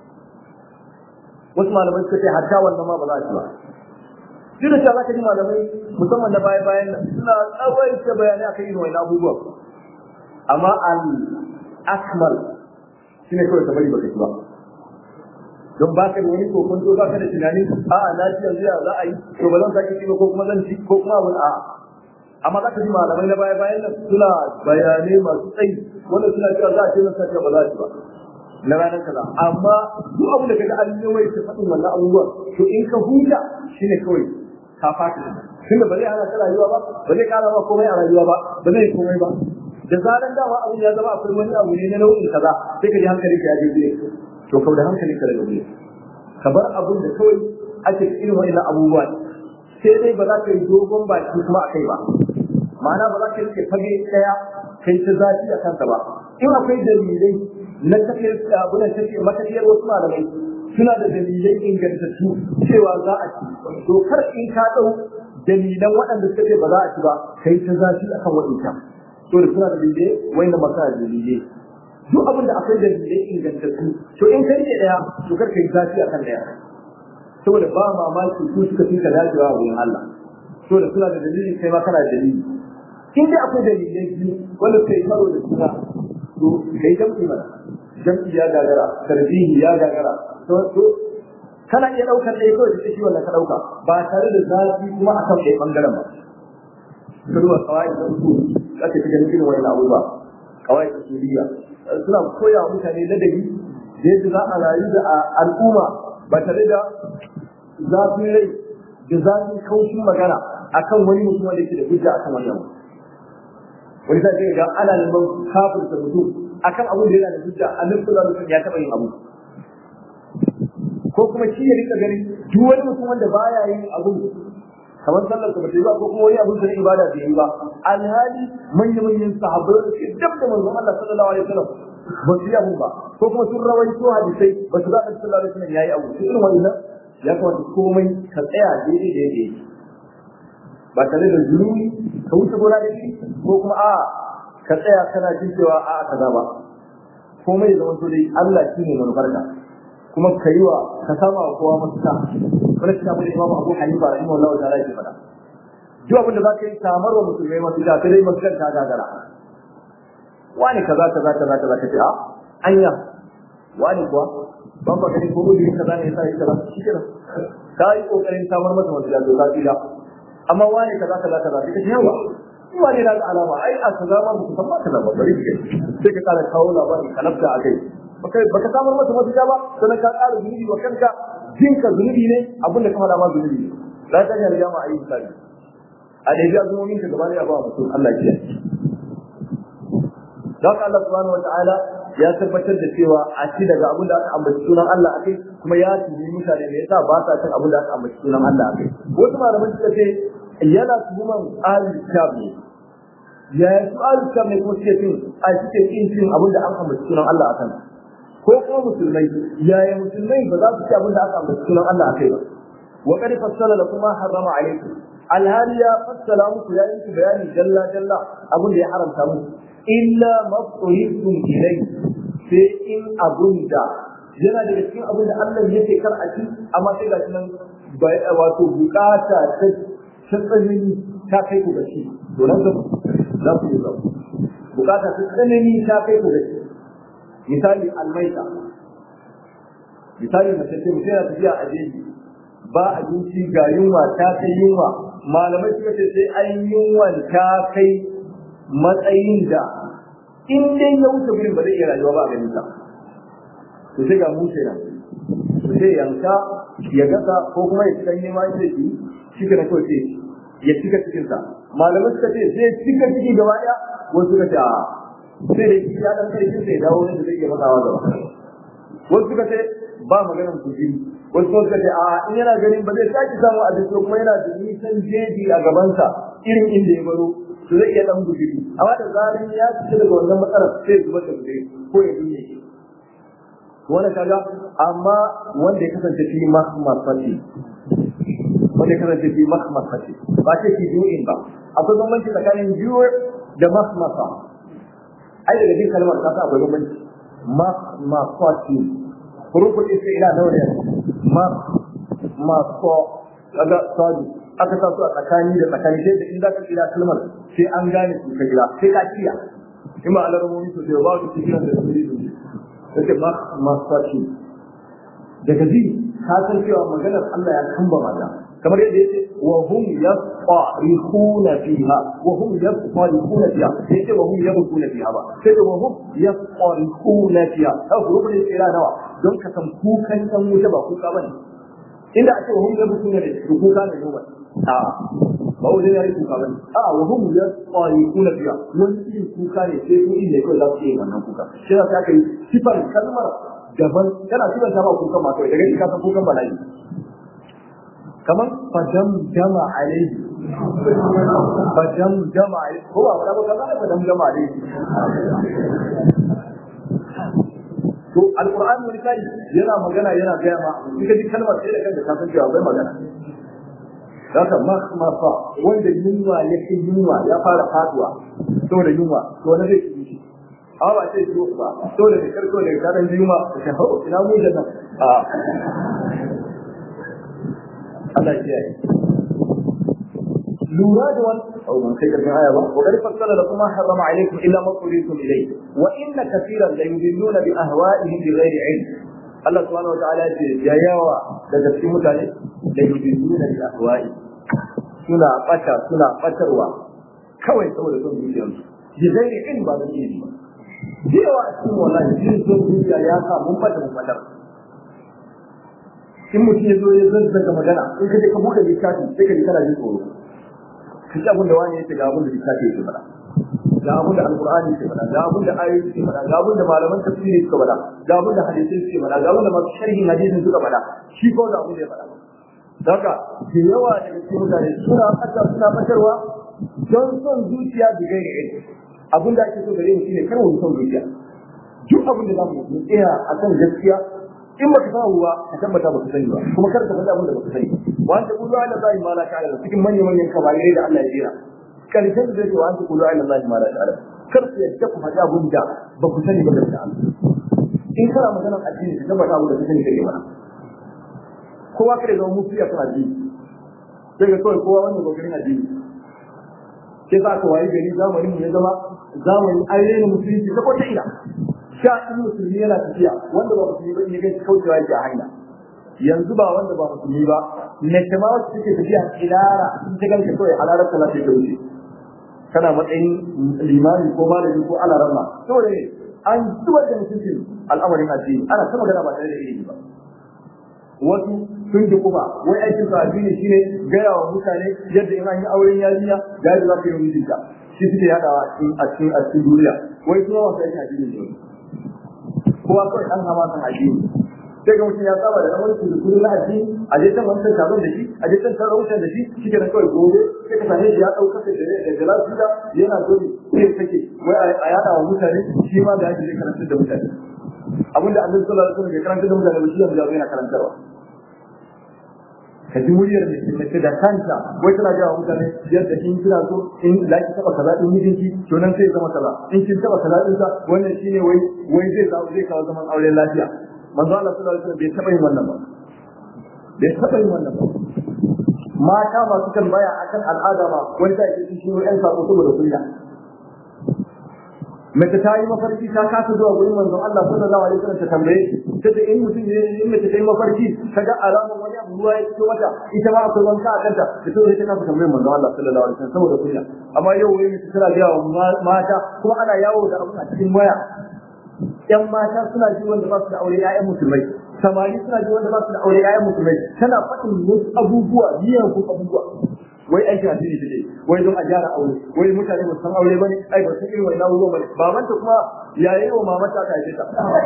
A: wasu malaman suka ce hatta wannan ma ba za a ci ba duk da cewa ka ji malamai musamman na baya bayan nan suna tsawaita bayanai akan irin wani abubuwan amma al akmal shine kawai ka bari baka ci ba don ba ka da wani kokonto ba ka da tunani a'a na ci yanzu ya za a yi to ba zan sake ci ba ko kuma zan ci ko kuma wani a'a amma za ka ji malamai na baya bayan nan suna bayanai masu tsayi wanda suna cewa za a ce masa ba za a ci ba na ranar kaza amma duk abin da kaga an yi mai ta faɗin wannan abubuwan to in ka huta shine kawai ka fata tunda ba zai hana ka rayuwa ba ba zai kara ma komai a rayuwa ba ba zai komai ba da zaran dama abin ya zama akwai wani abu ne na nau'in kaza sai ka ji hankalinka ya je gure to kau da hankalinka daga gure ka bar abin da kawai ake irin wa'annan abubuwa sai dai ba za ka yi dogon baki kuma a kai ba ma'ana ba za ka rike fage daya kai ta zafi a kansa ba in akwai dalilai na tafiyar abin da take matafiyar wasu malamai suna da dalilai ingantattu cewa za a ci to kar in ka dau dalilan waɗanda suka ce ba za a ci ba kai ta zafi akan waɗancan to da suna da dalilai wanda maka da dalilai duk abin da akwai dalilai ingantattu to in kai ne daya to kar kai zafi akan daya saboda ba mamaki su suka fi ka dacewa a wurin Allah saboda suna da dalili kai ma kana da dalili in dai akwai dalilai biyu wanda kai karo da suna to kai jam'i mana jam'i ya gagara tarbihi ya gagara to to kana iya daukar ɗaya kawai da shi wannan ka dauka ba tare da zafi kuma akan ɗaya bangaren ba ka duba kawai da uku ake fi ganin irin wani abubuwa kawai da suriya suna koya wa mutane ladabi da yadda za a rayu da al'umma ba tare da zafin rai da zafin kaushin magana akan wani mutum wanda yake da hujja akan wannan wani sai ga ana neman kafirta mutum akan abin da yana da hujja annabi sallallahu alaihi wasallam ya taba yin abu ko kuma shi ya rika gani duk wani mutum wanda baya yin abu kamar sallar ka bata yi ba ko kuma wani abin da ibada bai yi ba alhali manyan manyan sahabbai da suke dab da manzon Allah sallallahu alaihi wasallam ba su yi abu ba ko kuma sun rawaito hadisai ba su ga Annabi sallallahu alaihi wasallam yayi abu irin wannan ya kamata komai ka tsaya daidai da yake ba tare da zulumi ka wuce gona da shi ko kuma a ka tsaya kana jin cewa a kaza ba komai da zama dai Allah shine manufarka kuma ka yi wa ka sama wa kowa mafita wani shi abu da imamu abu hanifa rahimahullahu ta'ala yake faɗa duk abin da za ka yi samar wa musulmai mafita sai dai mafitar ta gagara wani kaza kaza kaza kaza ka ce a anya wani kuwa ban ba gani ko gudu kaza ne yasa yake kaza shi kenan ka yi kokarin samar masa mafita to ka tsira amma wani kaza kaza kaza sai ka ce yawa in wani na da alama ai a kaza ma ba ku san ba kaza ba bari ke sai ka kara kawo labari ka nafta a kai baka baka samar masa mafita ba sannan ka ƙara zunubi wa kanka jinka zunubi ne abin da ka faɗa ma zunubi ne za ta yi ma a yi misali a da ya zumomin ka gaba ne a ba mutum Allah ya don Allah subhanahu wataala ya tabbatar da cewa a ci daga abin da aka ambaci sunan Allah akai kuma ya tuni mutane me yasa ba sa cin abin da aka ambaci sunan Allah akai wasu malaman suka ce yana tuhuman ahlul kitab ne ya yi su ahlul kitab ne ko suke cin a suke cin cin abin da aka ambaci sunan Allah akan ko kuma musulmai yaya musulmai ba za su ci abin da aka ambaci sunan Allah akai ba wa qad fassala lakum ma harrama alaykum alhali ya fassala muku ya yi bayani jalla jalla abin da ya haramta muku illa mafsuhitum ilayhi sai in abun da yana daga cikin abin da Allah ya ce kar a ci amma sai ga nan wato bukata ta tsanani ta kai ku gashi to nan ga za ku yi zabu bukata ta tsanani ta kai ku gashi misali almaita misali mace ce mutum yana tafiya a jeji ba abinci ga yunwa ta kai yunwa malamai suka ce sai an yunwan ta kai matsayin da in dai ya wuce gurin ba zai iya rayuwa ba a ganin sa to sai ga mushe nan to sai yanka ya gasa ko kuma ya cika nema ya ce shi kana kawai sai ya cika cikin sa malamai suka ce sai cika ciki gaba daya wasu suka ce a sai da shi ya dan karfin sai dawo ne da zai iya matsawa gaba wasu suka ce ba maganar kujiri wasu suka ce a in yana ganin ba zai sake samu abinci kuma yana da nisan jeji a gabansa irin inda ya baro to zai iya dan guduri amma da zarin ya fita daga wannan matsalar sai zubar da guduri ko ya dinne shi wanda kaga amma wanda ya kasance fi mahmasati wanda ya kasance fi mahmasati ba ce fi ju'in ba akwai bambanci tsakanin ju' da mahmasa ai daga jin kalmar ka sa akwai bambanci mahmasati hurufun ila nawa ne mahmaso kaga sadi aka sa su a tsakani da tsakani sai da in za ka kira kalmar sai an gane su ka kira sai ka kiya in ba alarmomi su sai ba su cikin da su ne sai ma masfashi daga ji ka san cewa maganar Allah ya kamba mata kamar yadda yace wa hum yasqarihuna fiha wa hum yasqarihuna fiha sai ce wa hum yabquna fiha ba sai ce wa hum yasqarihuna fiha au rubun kira nawa don ka san kukan dan wuta ba kuka bane inda ake wa hum yabquna ne kuka ne ne a ba wajen yare kuka bane a wa hum yasqarihuna fiha wani irin kuka ne sai su inda kai za su yi wannan kuka shi yasa aka yi sifar kalmar daban yana sifar ta ba kukan ma kawai daga shi ka san kukan bala'i kamar fadam jama alaihi fadam jama alaihi ko ba wala ba kamar fadam jama alaihi to alqur'ani wani kai yana magana yana gaya ma in ka ji kalmar sai da kanka ka san cewa bai magana haka makhmafa wanda yunwa ya fi yunwa ya fara faduwa saboda yunwa to wani zai ci shi amma ba sai ciwo ba saboda da karko da kadan yunwa ka hau ina mu da nan a Allah ya kiyaye lura da wani au ban kai karshen aya ba wa qad fassala lakum ma harrama alaykum illa ma turitum ilayhi wa inna katiran la yudilluna bi ahwa'ihim bi ghairi ilm Allah subhanahu wa ta'ala ya ce ya yawa daga cikin mutane da yudilluna bi ahwa'i suna bata suna batarwa kawai saboda son zuciyarsu bi ghairi ilm ba da ilimi ba yawa a cikin wallahi jin son zuciya ya sa mun bata mun batar in mutum ya zo ya zazzaga magana in ka je ka buɗe littafi sai ka ji kana jin tsoro ka ji abin da wani yake ga abin da littafi yake faɗa ga abin da alqur'ani yake faɗa ga abin da ayoyi suke faɗa ga abin da malaman tafsiri suka faɗa ga abin da hadisi suke faɗa ga abin da masu sharhin hadisin suka faɗa shi ko da abin da ya faɗa Daga da yawa daga cikin mutane suna ɓata suna ɓatarwa don son zuciya da gairi ilimi abin da ake so gare mu shine kar mu son zuciya duk abin da za mu yi tsaya akan gaskiya in baka samu ba ka tabbata baka sani ba kuma kar ka faɗa abin da baka sani wa anta qulu ala allahi ma la ta'lamu cikin manyan manyan kabairai da Allah ya jira karshen da zai wa anta qulu ala allahi ma la ta'lamu kar ku yadda ku faɗa abin da ba ku sani ba da Allah in kana maganar addini ka tabbata abin da ka sani kake mana kowa kada zama mufiya kan addini sai ga kawai kowa wannan gogarin addini sai za ka wayi gari zamanin mu ya zama zamanin ayyana musulunci ta kwata ina sha in musulmi yana tafiya wanda ba musulmi ba in ya gaci kaucewa yake a hanya yanzu ba wanda ba musulmi ba na kama wacce take tafiya kilara in ta ganka kawai halarar ta lafiya ta wuce kana matsayin limami ko malami ko alarama saboda ne an zubar da mutuncin al'amarin addini ana ta magana ba tare da ilimi ba wasu sun ji kuma wai aikin sa addini shine gaya wa mutane yadda in an yi auren yarinya ga yadda za ka yi mijinta shi suke yadawa a cikin a cikin duniya wai kuma wasu yake addini ne kowa kawai an hama kan addini sai ga mutum ya saba da namar da kudin na addini a je can wancan taron da shi a je can taron wancan da shi shi ke kawai gobe sai ka same shi ya ɗauka da da jalasuda yana dole sai ya sake wai a yada wa mutane shi ma da ake zai karantar da mutane abinda annabi sallallahu alaihi wasallam ke karantar da mutane ba shi yanzu yana karantarwa ka ji muryar mace da kanta wai tana gaya wa mutane yadda in kina so in za ki taba kaza din mijinki to nan sai zama kaza in kin taba kaza din sa wannan shine wai wai zai zama zai kawo zaman auren lafiya manzo Allah sallallahu alaihi wasallam bai taba yin wannan ba bai taba yin wannan ba mata masu kan baya akan al'ada ma wani da yake shi ne ɗan sako saboda kunya mace ta yi mafarki ta kasa zuwa gurin manzon Allah sallallahu alaihi wasallam ta tambaye ta da in mutum ne in mace ta yi mafarki ta ga alamar wani abu ruwa ya fito mata ita ma akwai wanka a kanta ta so ta kasa tambaye manzon Allah sallallahu alaihi wasallam saboda kunya amma yau wai mace tana ga wa mata kuma ana yawo da abu a cikin waya yan mata suna ji wanda ba su da aure ƴaƴan musulmai samari suna ji wanda ba su da aure ƴaƴan musulmai tana faɗin wasu abubuwa miyagun abubuwa wai aiki a cikin take wai don a gyara aure wai mutane ba san aure bane ai ba san irin wannan abubuwan bane babanta kuma yayi wa mamata ta haife ta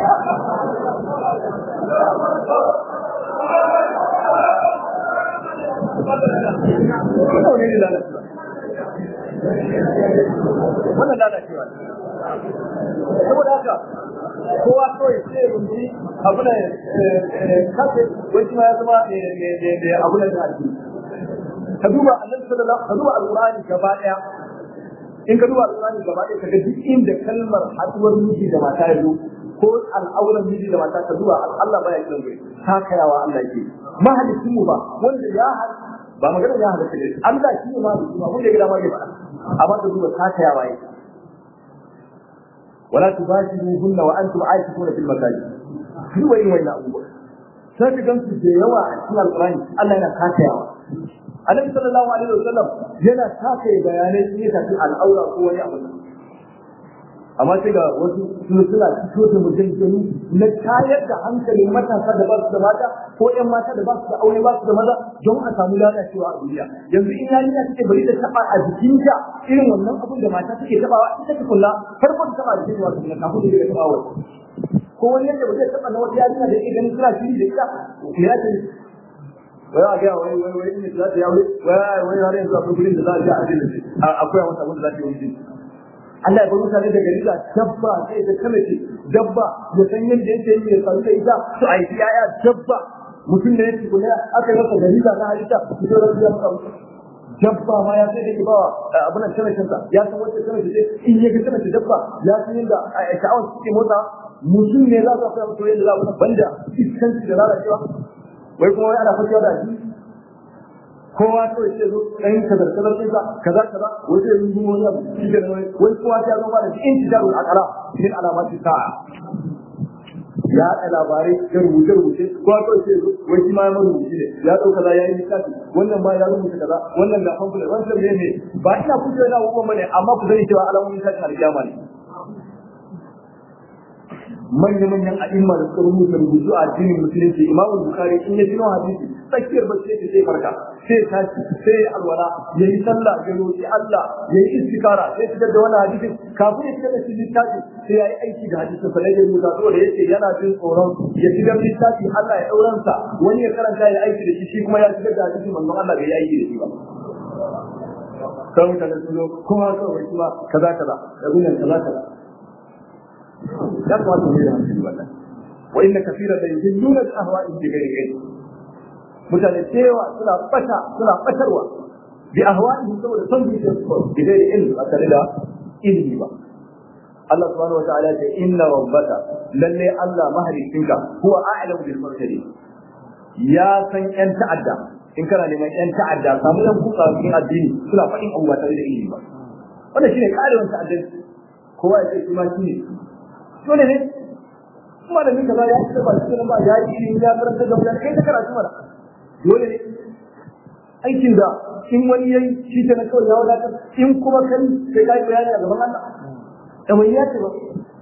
A: wannan lalacewa saboda haka kowa kawai sai rumbi abu da kafe wai shi ma ya zama abu da ake ka duba annabi sallallahu ka duba alqur'ani gaba daya in ka duba alqur'ani gaba daya kaga duk inda kalmar haduwar miji da mata ya zo ko al'auran miji da mata ka duba Allah baya kiran gure takayawa Allah yake mahalicin mu ba wanda ya ba magana ya halatta ne Allah shi ne mahalicin mu wanda ya gida ma ya faɗa amma ka duba takayawa yake ولا تباشروهن وانتم عاكفون في المساجد shi wai wai na abubuwa sai ka gamsu da yawa a cikin alƙur'ani Allah yana kakayawa Annabi sallallahu alaihi wasallam yana kakaye bayanai ne tafi al'aura ko wani abu amma sai ga wasu sun suna fito da mujaddani na tayar da hankalin matasa da ba su da mata ko ƴan mata da ba su da aure ba su da maza don a samu lalacewa a duniya yanzu in yarinya take bari ta taba a jikinta irin wannan abun da mata take tabawa ita ta kula farko ta taba jikin wasu ne kafin da ta taba wani ko wani yadda ba zai taba na wata yarinya da yake ganin suna shiri da ita ya ce wai a gaya wai wai wai ne za ta yawo wai wai har yanzu akwai gurin da za a je a ajin akwai wata abin da za ta yi Allah ya bar mutane da gari da dabba sai da kamace dabba ya san yadda yake yi ya san da ita to a yi yaya dabba mutum da yake kula aka yi masa gari da na halitta su zo da maka dabba ma ya sai da ke bawa abin nan kamacin sa ya san wacce kamace ce in ya ga kamace dabba ya san yadda sha'awar suke motsa mutum ne za su fara mutu yadda za su banda iskanci da lalacewa wai kuma wai ana fashewa da shi kowa kawai sai zo ɗan kazar kazar ɗinsa kaza kaza wai sai yi zuwa wani abu shi da wai wai kowa ya zama da in ti darul akala min alamati sa'a ya haɗa labarai da rubuce rubuce kowa kawai sai zo wai shi ma ya marubuci ne ya ɗau kaza ya yi littafi wannan ma ya rubuta kaza wannan ga pamphlet wancan ne ne ba ina kuce yana abubuwan bane amma ku sani cewa alamomin tashin alƙiyama ne manya-manyan a'imma da suka rubuta rubutu a addinin musulunci imamu bukari in ya tuno hadisi tsakiyar bacci yake sai farka sai ya tashi sai ya alwala ya yi sallah ya roƙi Allah ya yi istikara sai fitar da wani hadisi kafin ya fitar da shi littafi sai ya yi aiki da hadisin sa ya rubuta saboda yace yana jin tsoron ya fitar littafi Allah ya dauran sa wani ya karanta ya aiki da shi shi kuma ya fitar da hadisin manzon Allah bai yi aiki da shi ba sai mutane sun zo kuma kawai kuma kaza kaza da gunan kaza kaza ya kamata mu yi da hankali wannan wa inna kaseeran la yudilluna bi ahwa'ihim bi ghairi ilm mutane cewa suna bata suna batarwa bi ahwa'ihim saboda son zuciyar su bi ghairi ilm ba tare da ilimi ba Allah subhanahu wa ta'ala ya ce inna rabbaka lalle Allah mahalicinka huwa a'lamu bil mursalin ya san yan ta'adda in kana neman yan ta'adda samu yan kuka cikin addini suna faɗin abubuwa tare da ilimi ba wannan shine karewan ta'addanci kowa ya ce shi ma shi ne dole ne kuma da mika za ya ci ba shi ba ya yi ilimi ya karanta da mutane kai ta karatu mana dole ne aikin da in wani yayi shi ta na kawai ya wadatar in kuma kai sai ka yi bayani a gaban Allah da mai ya ce ba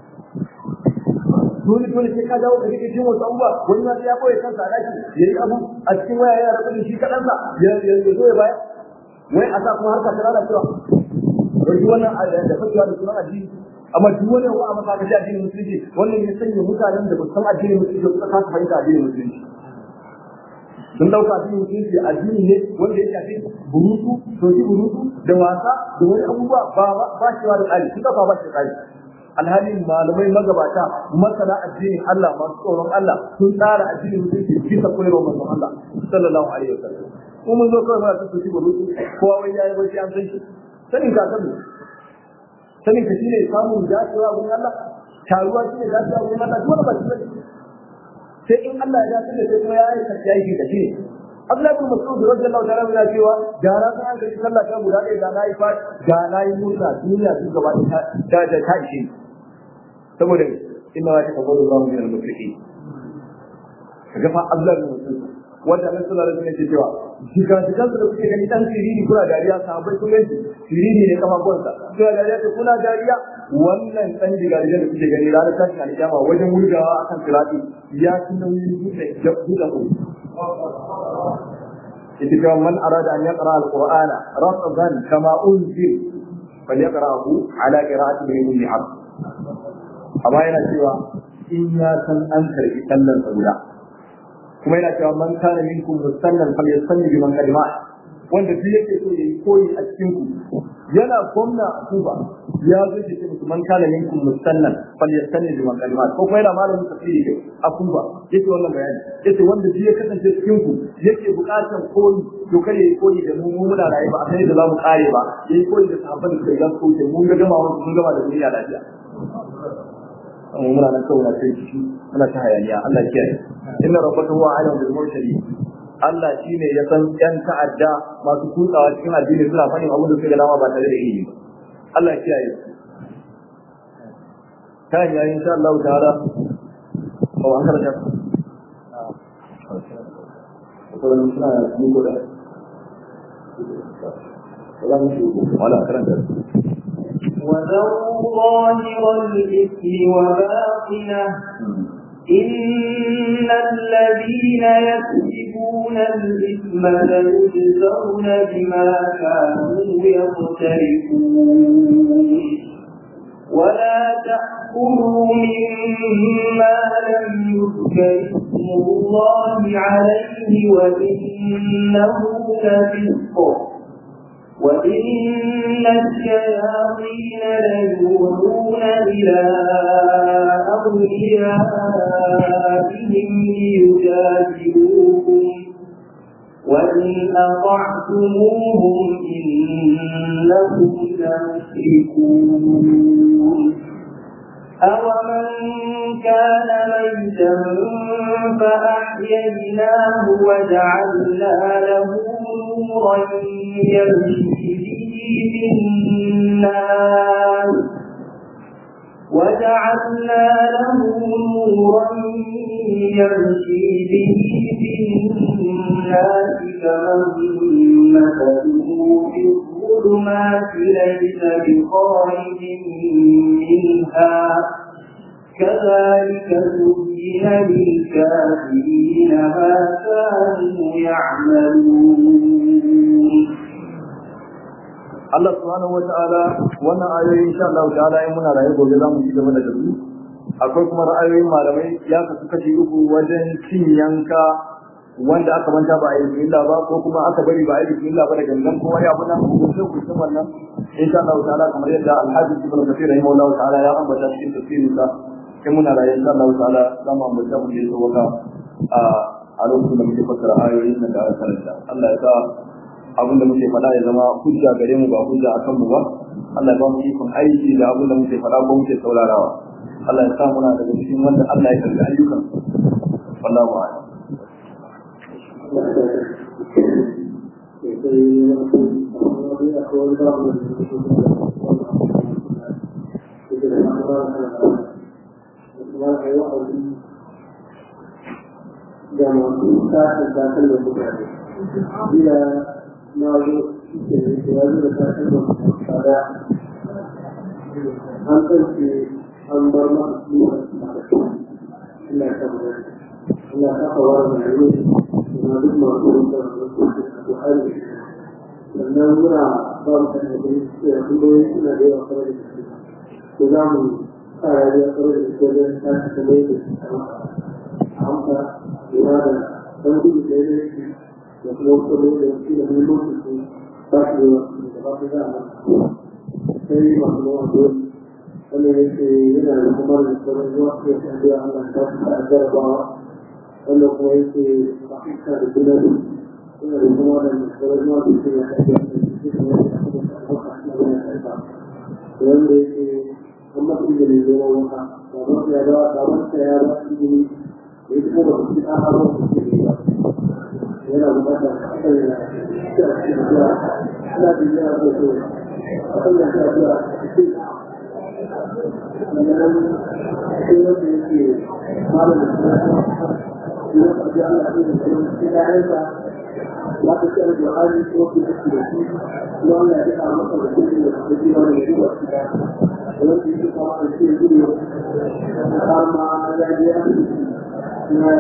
A: dole dole sai ka dawo ka rike jin wasu abubuwa wani ma sai ya koya kansa a daki ya yi abu a cikin waya ya rabu da shi kaɗansa ya zo ya baya wai a sa kuma harka ta lalacewa wai duk wannan da fakewa da sunan addini amma duk wani wa a masa ga addinin musulunci wannan ya sanya mutanen da ba san addinin musulunci suka kasa fahimta addinin musulunci sun dauka addinin musulunci addini ne wanda ya shafi burutu soki burutu da wasa da wani abubuwa ba ba shi da tsari sun dauka ba shi da tsari alhalin malamai magabata masana addinin Allah masu tsoron Allah sun tsara addinin musulunci bisa koyarwar manzon Allah sallallahu alaihi wasallam ko mun zo kawai muna soki burutu kowa wai yayi bai an san shi sanin ka sani sanin ka shine samun dacewa wurin Allah taruwa shine dacewa wurin Allah duk wanda ba shi bane sai in Allah ya dace da sai kuma ya yi sarki aiki da shi Abdullahi bin Mas'ud radiyallahu ta'ala yana cewa da na san ga sallah ta guda ɗaya da na yi fat da na yi murna duniya su gaba da da da ta ishe saboda inna wa taqabbalu Allahu min al-muttaqin kaga fa Abdullahi bin Mas'ud wanda Allah sallallahu alaihi wasallam ke cewa shiga shiga da kuke gani dan siriri kuna dariya sahabbai kun gani siriri ne kafafuwansa kuna dariya to kuna dariya wannan dan diga da kuke gani ranar tashin alkiyama wajen wurgawa akan sirati ya ci nauyin dutse da buɗe ku ita cewa man arada an yaqra alqur'ana rasadan kama unzil falyaqra'hu ala qira'ati ibn abd amma yana cewa in ya san an karbi sallar guda kuma yana cewa man kana minkum musallan falyasalli biman kalima wanda duk yake so yayi koyi a cikin ku yana gwamna a Kuba ya zo ce musu man kana minkum musallan falyasalli biman kalima ko kuma yana malamin tafsiri a Kuba yake wannan bayani yace wanda duk ya kasance cikin ku yake bukatar koyi to kare yayi koyi da mu mu muna raye ba a sai da za mu kare ba yayi koyi da sahabban da ya so ce mun ga gama wannan mun gama da duniya lafiya amma muna nan kawai na kai ciki muna ta hayaniya Allah ya kiyaye inna rabbaka huwa alim bil mursalin Allah shine ya san yan ta'adda masu kutsawa cikin addini suna fadin abin da suka dama ba tare da ilimi ba Allah ya kiyaye kan yayin insha Allah ta'ala ko an karanta ko da mun suna ni ko da wala karanta
B: وذروا ظاهر الإثم وباطنه إن الذين يكسبون الإثم ليجزون بما كانوا يقترفون ولا تأكلوا مما لم يذكر اسم الله عليه وإنه لفسق وإن الشياطين ليوحون إلى أوليائهم ليجادلوكم وإن أطعتموهم إنكم لمشركون أومن كان ميتا فأحييناه وجعلنا له نورا يمشي به في الناس وجعلنا له نورا يمشي به في الناس كمن مثله في الظلمات ليس بخارج منها كذلك زين للكافرين ما كانوا يعملون
A: Allah subhanahu wata'ala wannan ayoyi insha Allah ta'ala in muna raye gobe za mu ci gaba da su akwai kuma ra'ayoyin malamai ya kasu kashi uku wajen cin yanka wanda aka manta ba a yi bismillah ba ko kuma aka bari ba a yi bismillah ba da gangan ko wani abu nan ko sai ku san wannan insha Allah ta'ala kamar yadda Al-Hafiz Ibn Kathir rahimahullah ta'ala ya ambata cikin tafsirin sa in muna raye insha Allah ta'ala za mu ambata mu je waka a a lokacin da muke fassara ayoyin nan da aka karanta Allah ya sa abin da muke faɗa ya zama hujja gare mu ba hujja akan mu ba Allah ya ba mu ikon aiki da abin da muke faɗa ko muke saurarawa Allah ya sa muna daga cikin wanda Allah ya karɓi ayyukan wallahu a'lam
B: da masu sashen sashen da mutane ila na zo da ya zo da sashen da tsada an ɗauke an bar masu zuwa ina kan wani ina kafa wa da yau na duk masu rubuta da su da hali sannan muna ba mu kan da ya tambayoyi suna da yawa kawai da gaske ko za mu sa rayuwa kawai da gaske wajen tashi kamar yadda su kama a amsa lura da ɗan gudu da ya yake da kuma wasu da wasu da muhimmancin su ba su da wasu da ba su za a masa sai masu nawa dole wannan yake yana da kuma da sauran zuwa su ya tambaye Allah ta su a jarabawa wannan kuma yake ba su da juna yana da kuma da sauran zuwa su ya wanda yake an masu izini zama wata ba ya ba ba wata ya ba izini da ya kuma ba su ci an hawa su ke ba yana bukatar kan ya ci a cikin zuwa ana da yana so so a kan ya ci a zuwa cikin sannan sai wanda yake malamin suna ya faɗi Allah ya ce da cikin ƴaƴansa لا تسأل القرآن وفي تسليته وأن يدفع مصر الكل الذي هو يجوب ولم يجب طبعا في الفيديو قال مع الأديان ما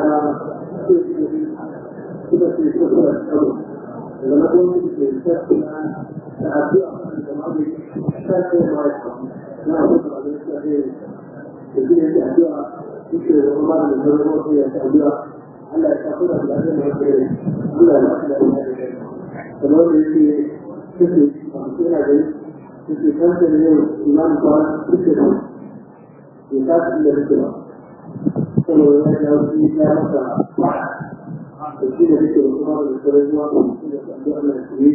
B: كده في الكفر الأول ولما كنت في الكفر تعبير عن الماضي كان ما يفهم ما أقول على الإسلام الدنيا تعبير يمكن الأمر من الضرورة هي تعبير Allah ya tafi da lafiyar da yake Allah ya tafi da lafiyar kamar da yake suke masu yana gani suke kanta da yau imam kwan suke da ya tafi da suke ba saboda ya ga wasu ya masa da shi da suke da kuma da sauran zuwa da su da su Allah ya yi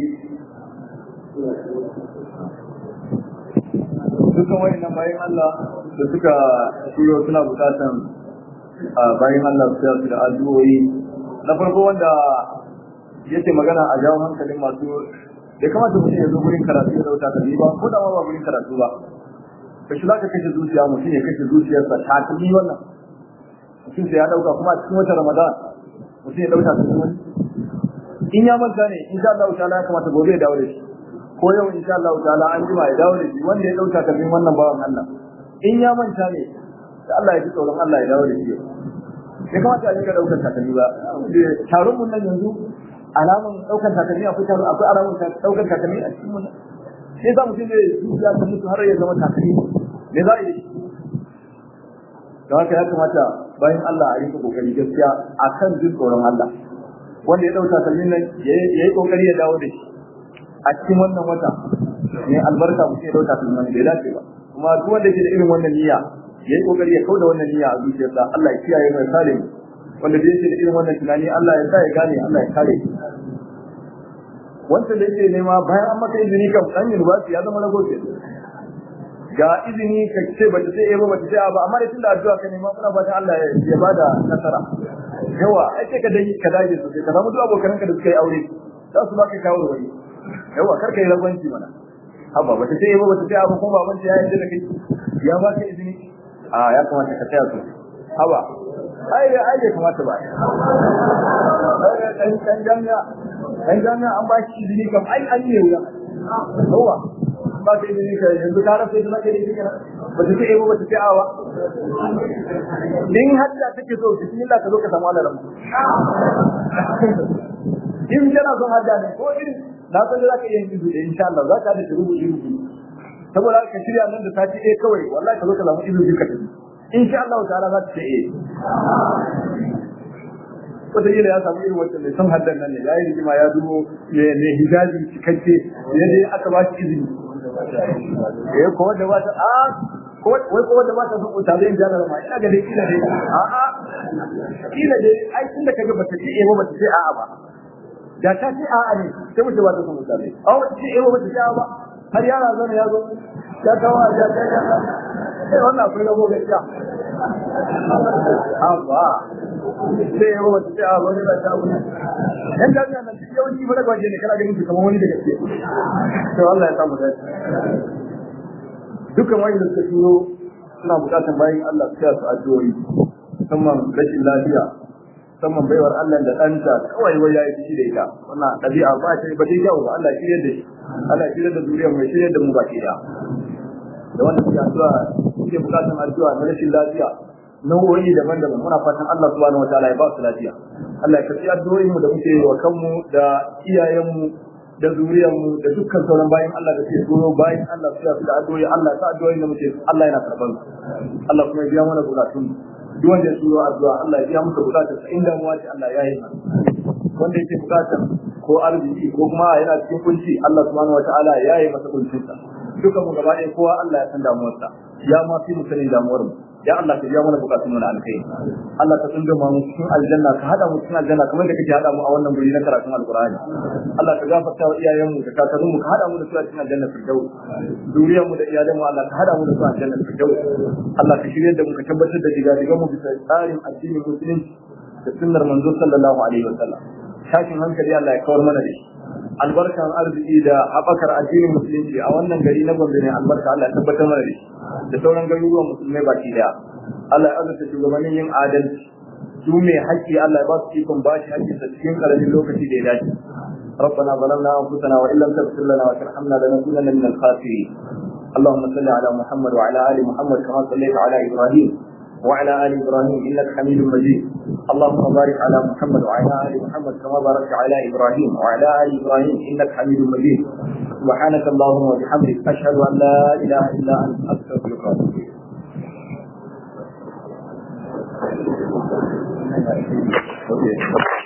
A: dukkan wayannan bayan Allah da suka shiryo suna bukatan bayan Allah su su da addu'o'i na farko wanda yake magana a jawo hankalin masu da kamata mutum ya zo gurin karatu ya dauka kalli ba ko da ma ba gurin karatu ba ka shi zaka kashe zuciya mutum ya kashe zuciyarsa ta kalli wannan mutum sai ya dauka kuma a cikin wata ramadan mutum ya dauka kalli wani in ya manta ne insha Allah ta'ala ya kamata gobe ya dawo da shi ko yau insha Allah ta'ala an jima ya dawo da shi wanda ya dauka kallin wannan bawan Allah in ya manta ne da Allah ya ji tsoron Allah ya dawo da shi ya kamata a dinga daukar takalmi ba taron mun nan yanzu alamun daukar takalmi akwai taron akwai alamun daukar takalmi a cikin mun sai za mu ce ne ya ta mutu har ya zama takalmi me za a yi don haka ya kamata bayan Allah a rinka kokari gaskiya akan jin tsoron Allah wanda ya dauka takalmin nan ya yi kokari ya dawo da shi a cikin wannan wata ne albarka mu ce dauka takalmin nan bai dace ba kuma duk wanda ke da irin wannan niyya yayi kokari ya kauda wannan niyya a zuciyarsa Allah ya kiyaye mai sale wanda da yake da irin wannan tunani Allah ya sa ya gane Allah ya kare wanda da yake nema bayan an maka izini kan dan university ya zama rago ke ga izini ka ce ba ta sai ba ba ta sai ba amma da tunda addu'a ka nema muna fatan Allah ya bada nasara yawa ai sai ka dai ka dage sosai ka samu duk abokan ka da suka yi aure za su baka kawo da wani yawa kar ka yi ragwanci mana haba ba ta sai ba ba ta sai ba kuma baban ta ya yi da kai ya baka izini a ya kamata ka tsaya su haba ai da ai kamata ba dan dan jami'a dan jami'a an ba shi izini kam ai an ne wuya yawa ba ka izini ka yanzu ka rafe da zaka yi izini ba ta ce ba ta ce awa din hadda take so bismillah ka zo ka samu alaram in kana son hadda ne ko irin na san da zaka yi izini da insha Allah zaka da rubutu rubutu saboda ka shirya nan da sati ɗaya kawai wallahi ka zo ka samu izini ka tafi insha Allah ta'ala za ta ce eh wata yi ya samu irin wacce mai son haddan nan ne ya yi rigima ya dubo mai hijabi cikakke yadda aka ba shi izini eh ko wanda ba ta a ko wai ko wanda ba ta son uta zai jana ma ina ga dai kila dai a a kila dai ai tunda kaga ba ta ce eh ba ta ce a'a ba da ta ce a'a ne sai mutum ba ta son uta zai a wata ce eh ba ta ce a'a ba har yara zana ya zo ya kawo a ya kai eh wannan akwai rabo gaskiya amma sai ya wata ta abu ne ba ta abu yan jami'a nan duk yawanci ba daga waje ne kana ganin su kamar wani da gaske to Allah ya samu dace dukkan wani da suka turo suna bukatan bayan Allah su su addu'o'i musamman rashin lafiya musamman baiwar Allah da ɗanta kawai wai yayi fushi da ita wannan ɗabi'a ba ta ba ta kyau ba Allah ya shirye da shi Allah ya shirye da zuriyar mai shirye da mu baki da da wanda suke addu'a suke bukatan addu'a na rashin lafiya nau'o'i daban-daban muna fatan Allah subhanahu wataala ya ba su lafiya Allah ya karbi addu'o'in mu da muke yi wa kanmu da iyayen mu da zuriyar mu da dukkan sauran bayan Allah da ke tsoro bayan Allah su da addu'o'i Allah ta addu'o'i da muke Allah yana karban su Allah kuma ya biya mana bukatun duk wanda ya tsoro addu'a Allah ya biya masa bukatun sa inda mu wace Allah ya yi mana wanda yake bukatar ko arziki ko kuma yana cikin kunci Allah subhanahu wataala ya yi masa kuncinsa duka mu gaba ɗaya kowa Allah ya san damuwarsa ya ma fi mu sanin damuwar mu ya Allah ka biya mana bukatun mu na alkai Allah ka tunda mu cikin aljanna ka hada mu cikin aljanna kamar da kake hada mu a wannan guri na karatun alqur'ani Allah ka gafarta wa iyayen mu da kakannin mu ka hada mu da su a cikin aljanna firdaus duriyar mu da iyalan mu Allah ka hada mu da su a aljanna firdaus Allah ka shirye da mu ka tabbatar da diga diga mu bisa tsarin addinin musulunci da sunnar manzo sallallahu alaihi wasallam tashin hankali Allah ya kawar mana da shi albarkan arziki da haɓakar addinin musulunci a wannan gari na Gombe ne albarka Allah ya tabbatar mana da shi da sauran garuruwan musulmai baki daya Allah ya azurta shugabannin yin adalci su mai haƙƙi Allah ya ba su ikon ba shi haƙƙi sa cikin ƙaramin lokaci da ya dace ربنا ظلمنا انفسنا وان لم تغفر لنا وترحمنا لنكونن من الخاسرين اللهم صل على محمد وعلى ال محمد كما صليت على ابراهيم وعلى ال ابراهيم انك حميد مجيد اللهم بارك على محمد وعلى ال محمد كما باركت على ابراهيم وعلى ال ابراهيم انك حميد مجيد سبحانك اللهم وبحمدك اشهد ان لا اله الا انت استغفرك واتوب اليك Okay.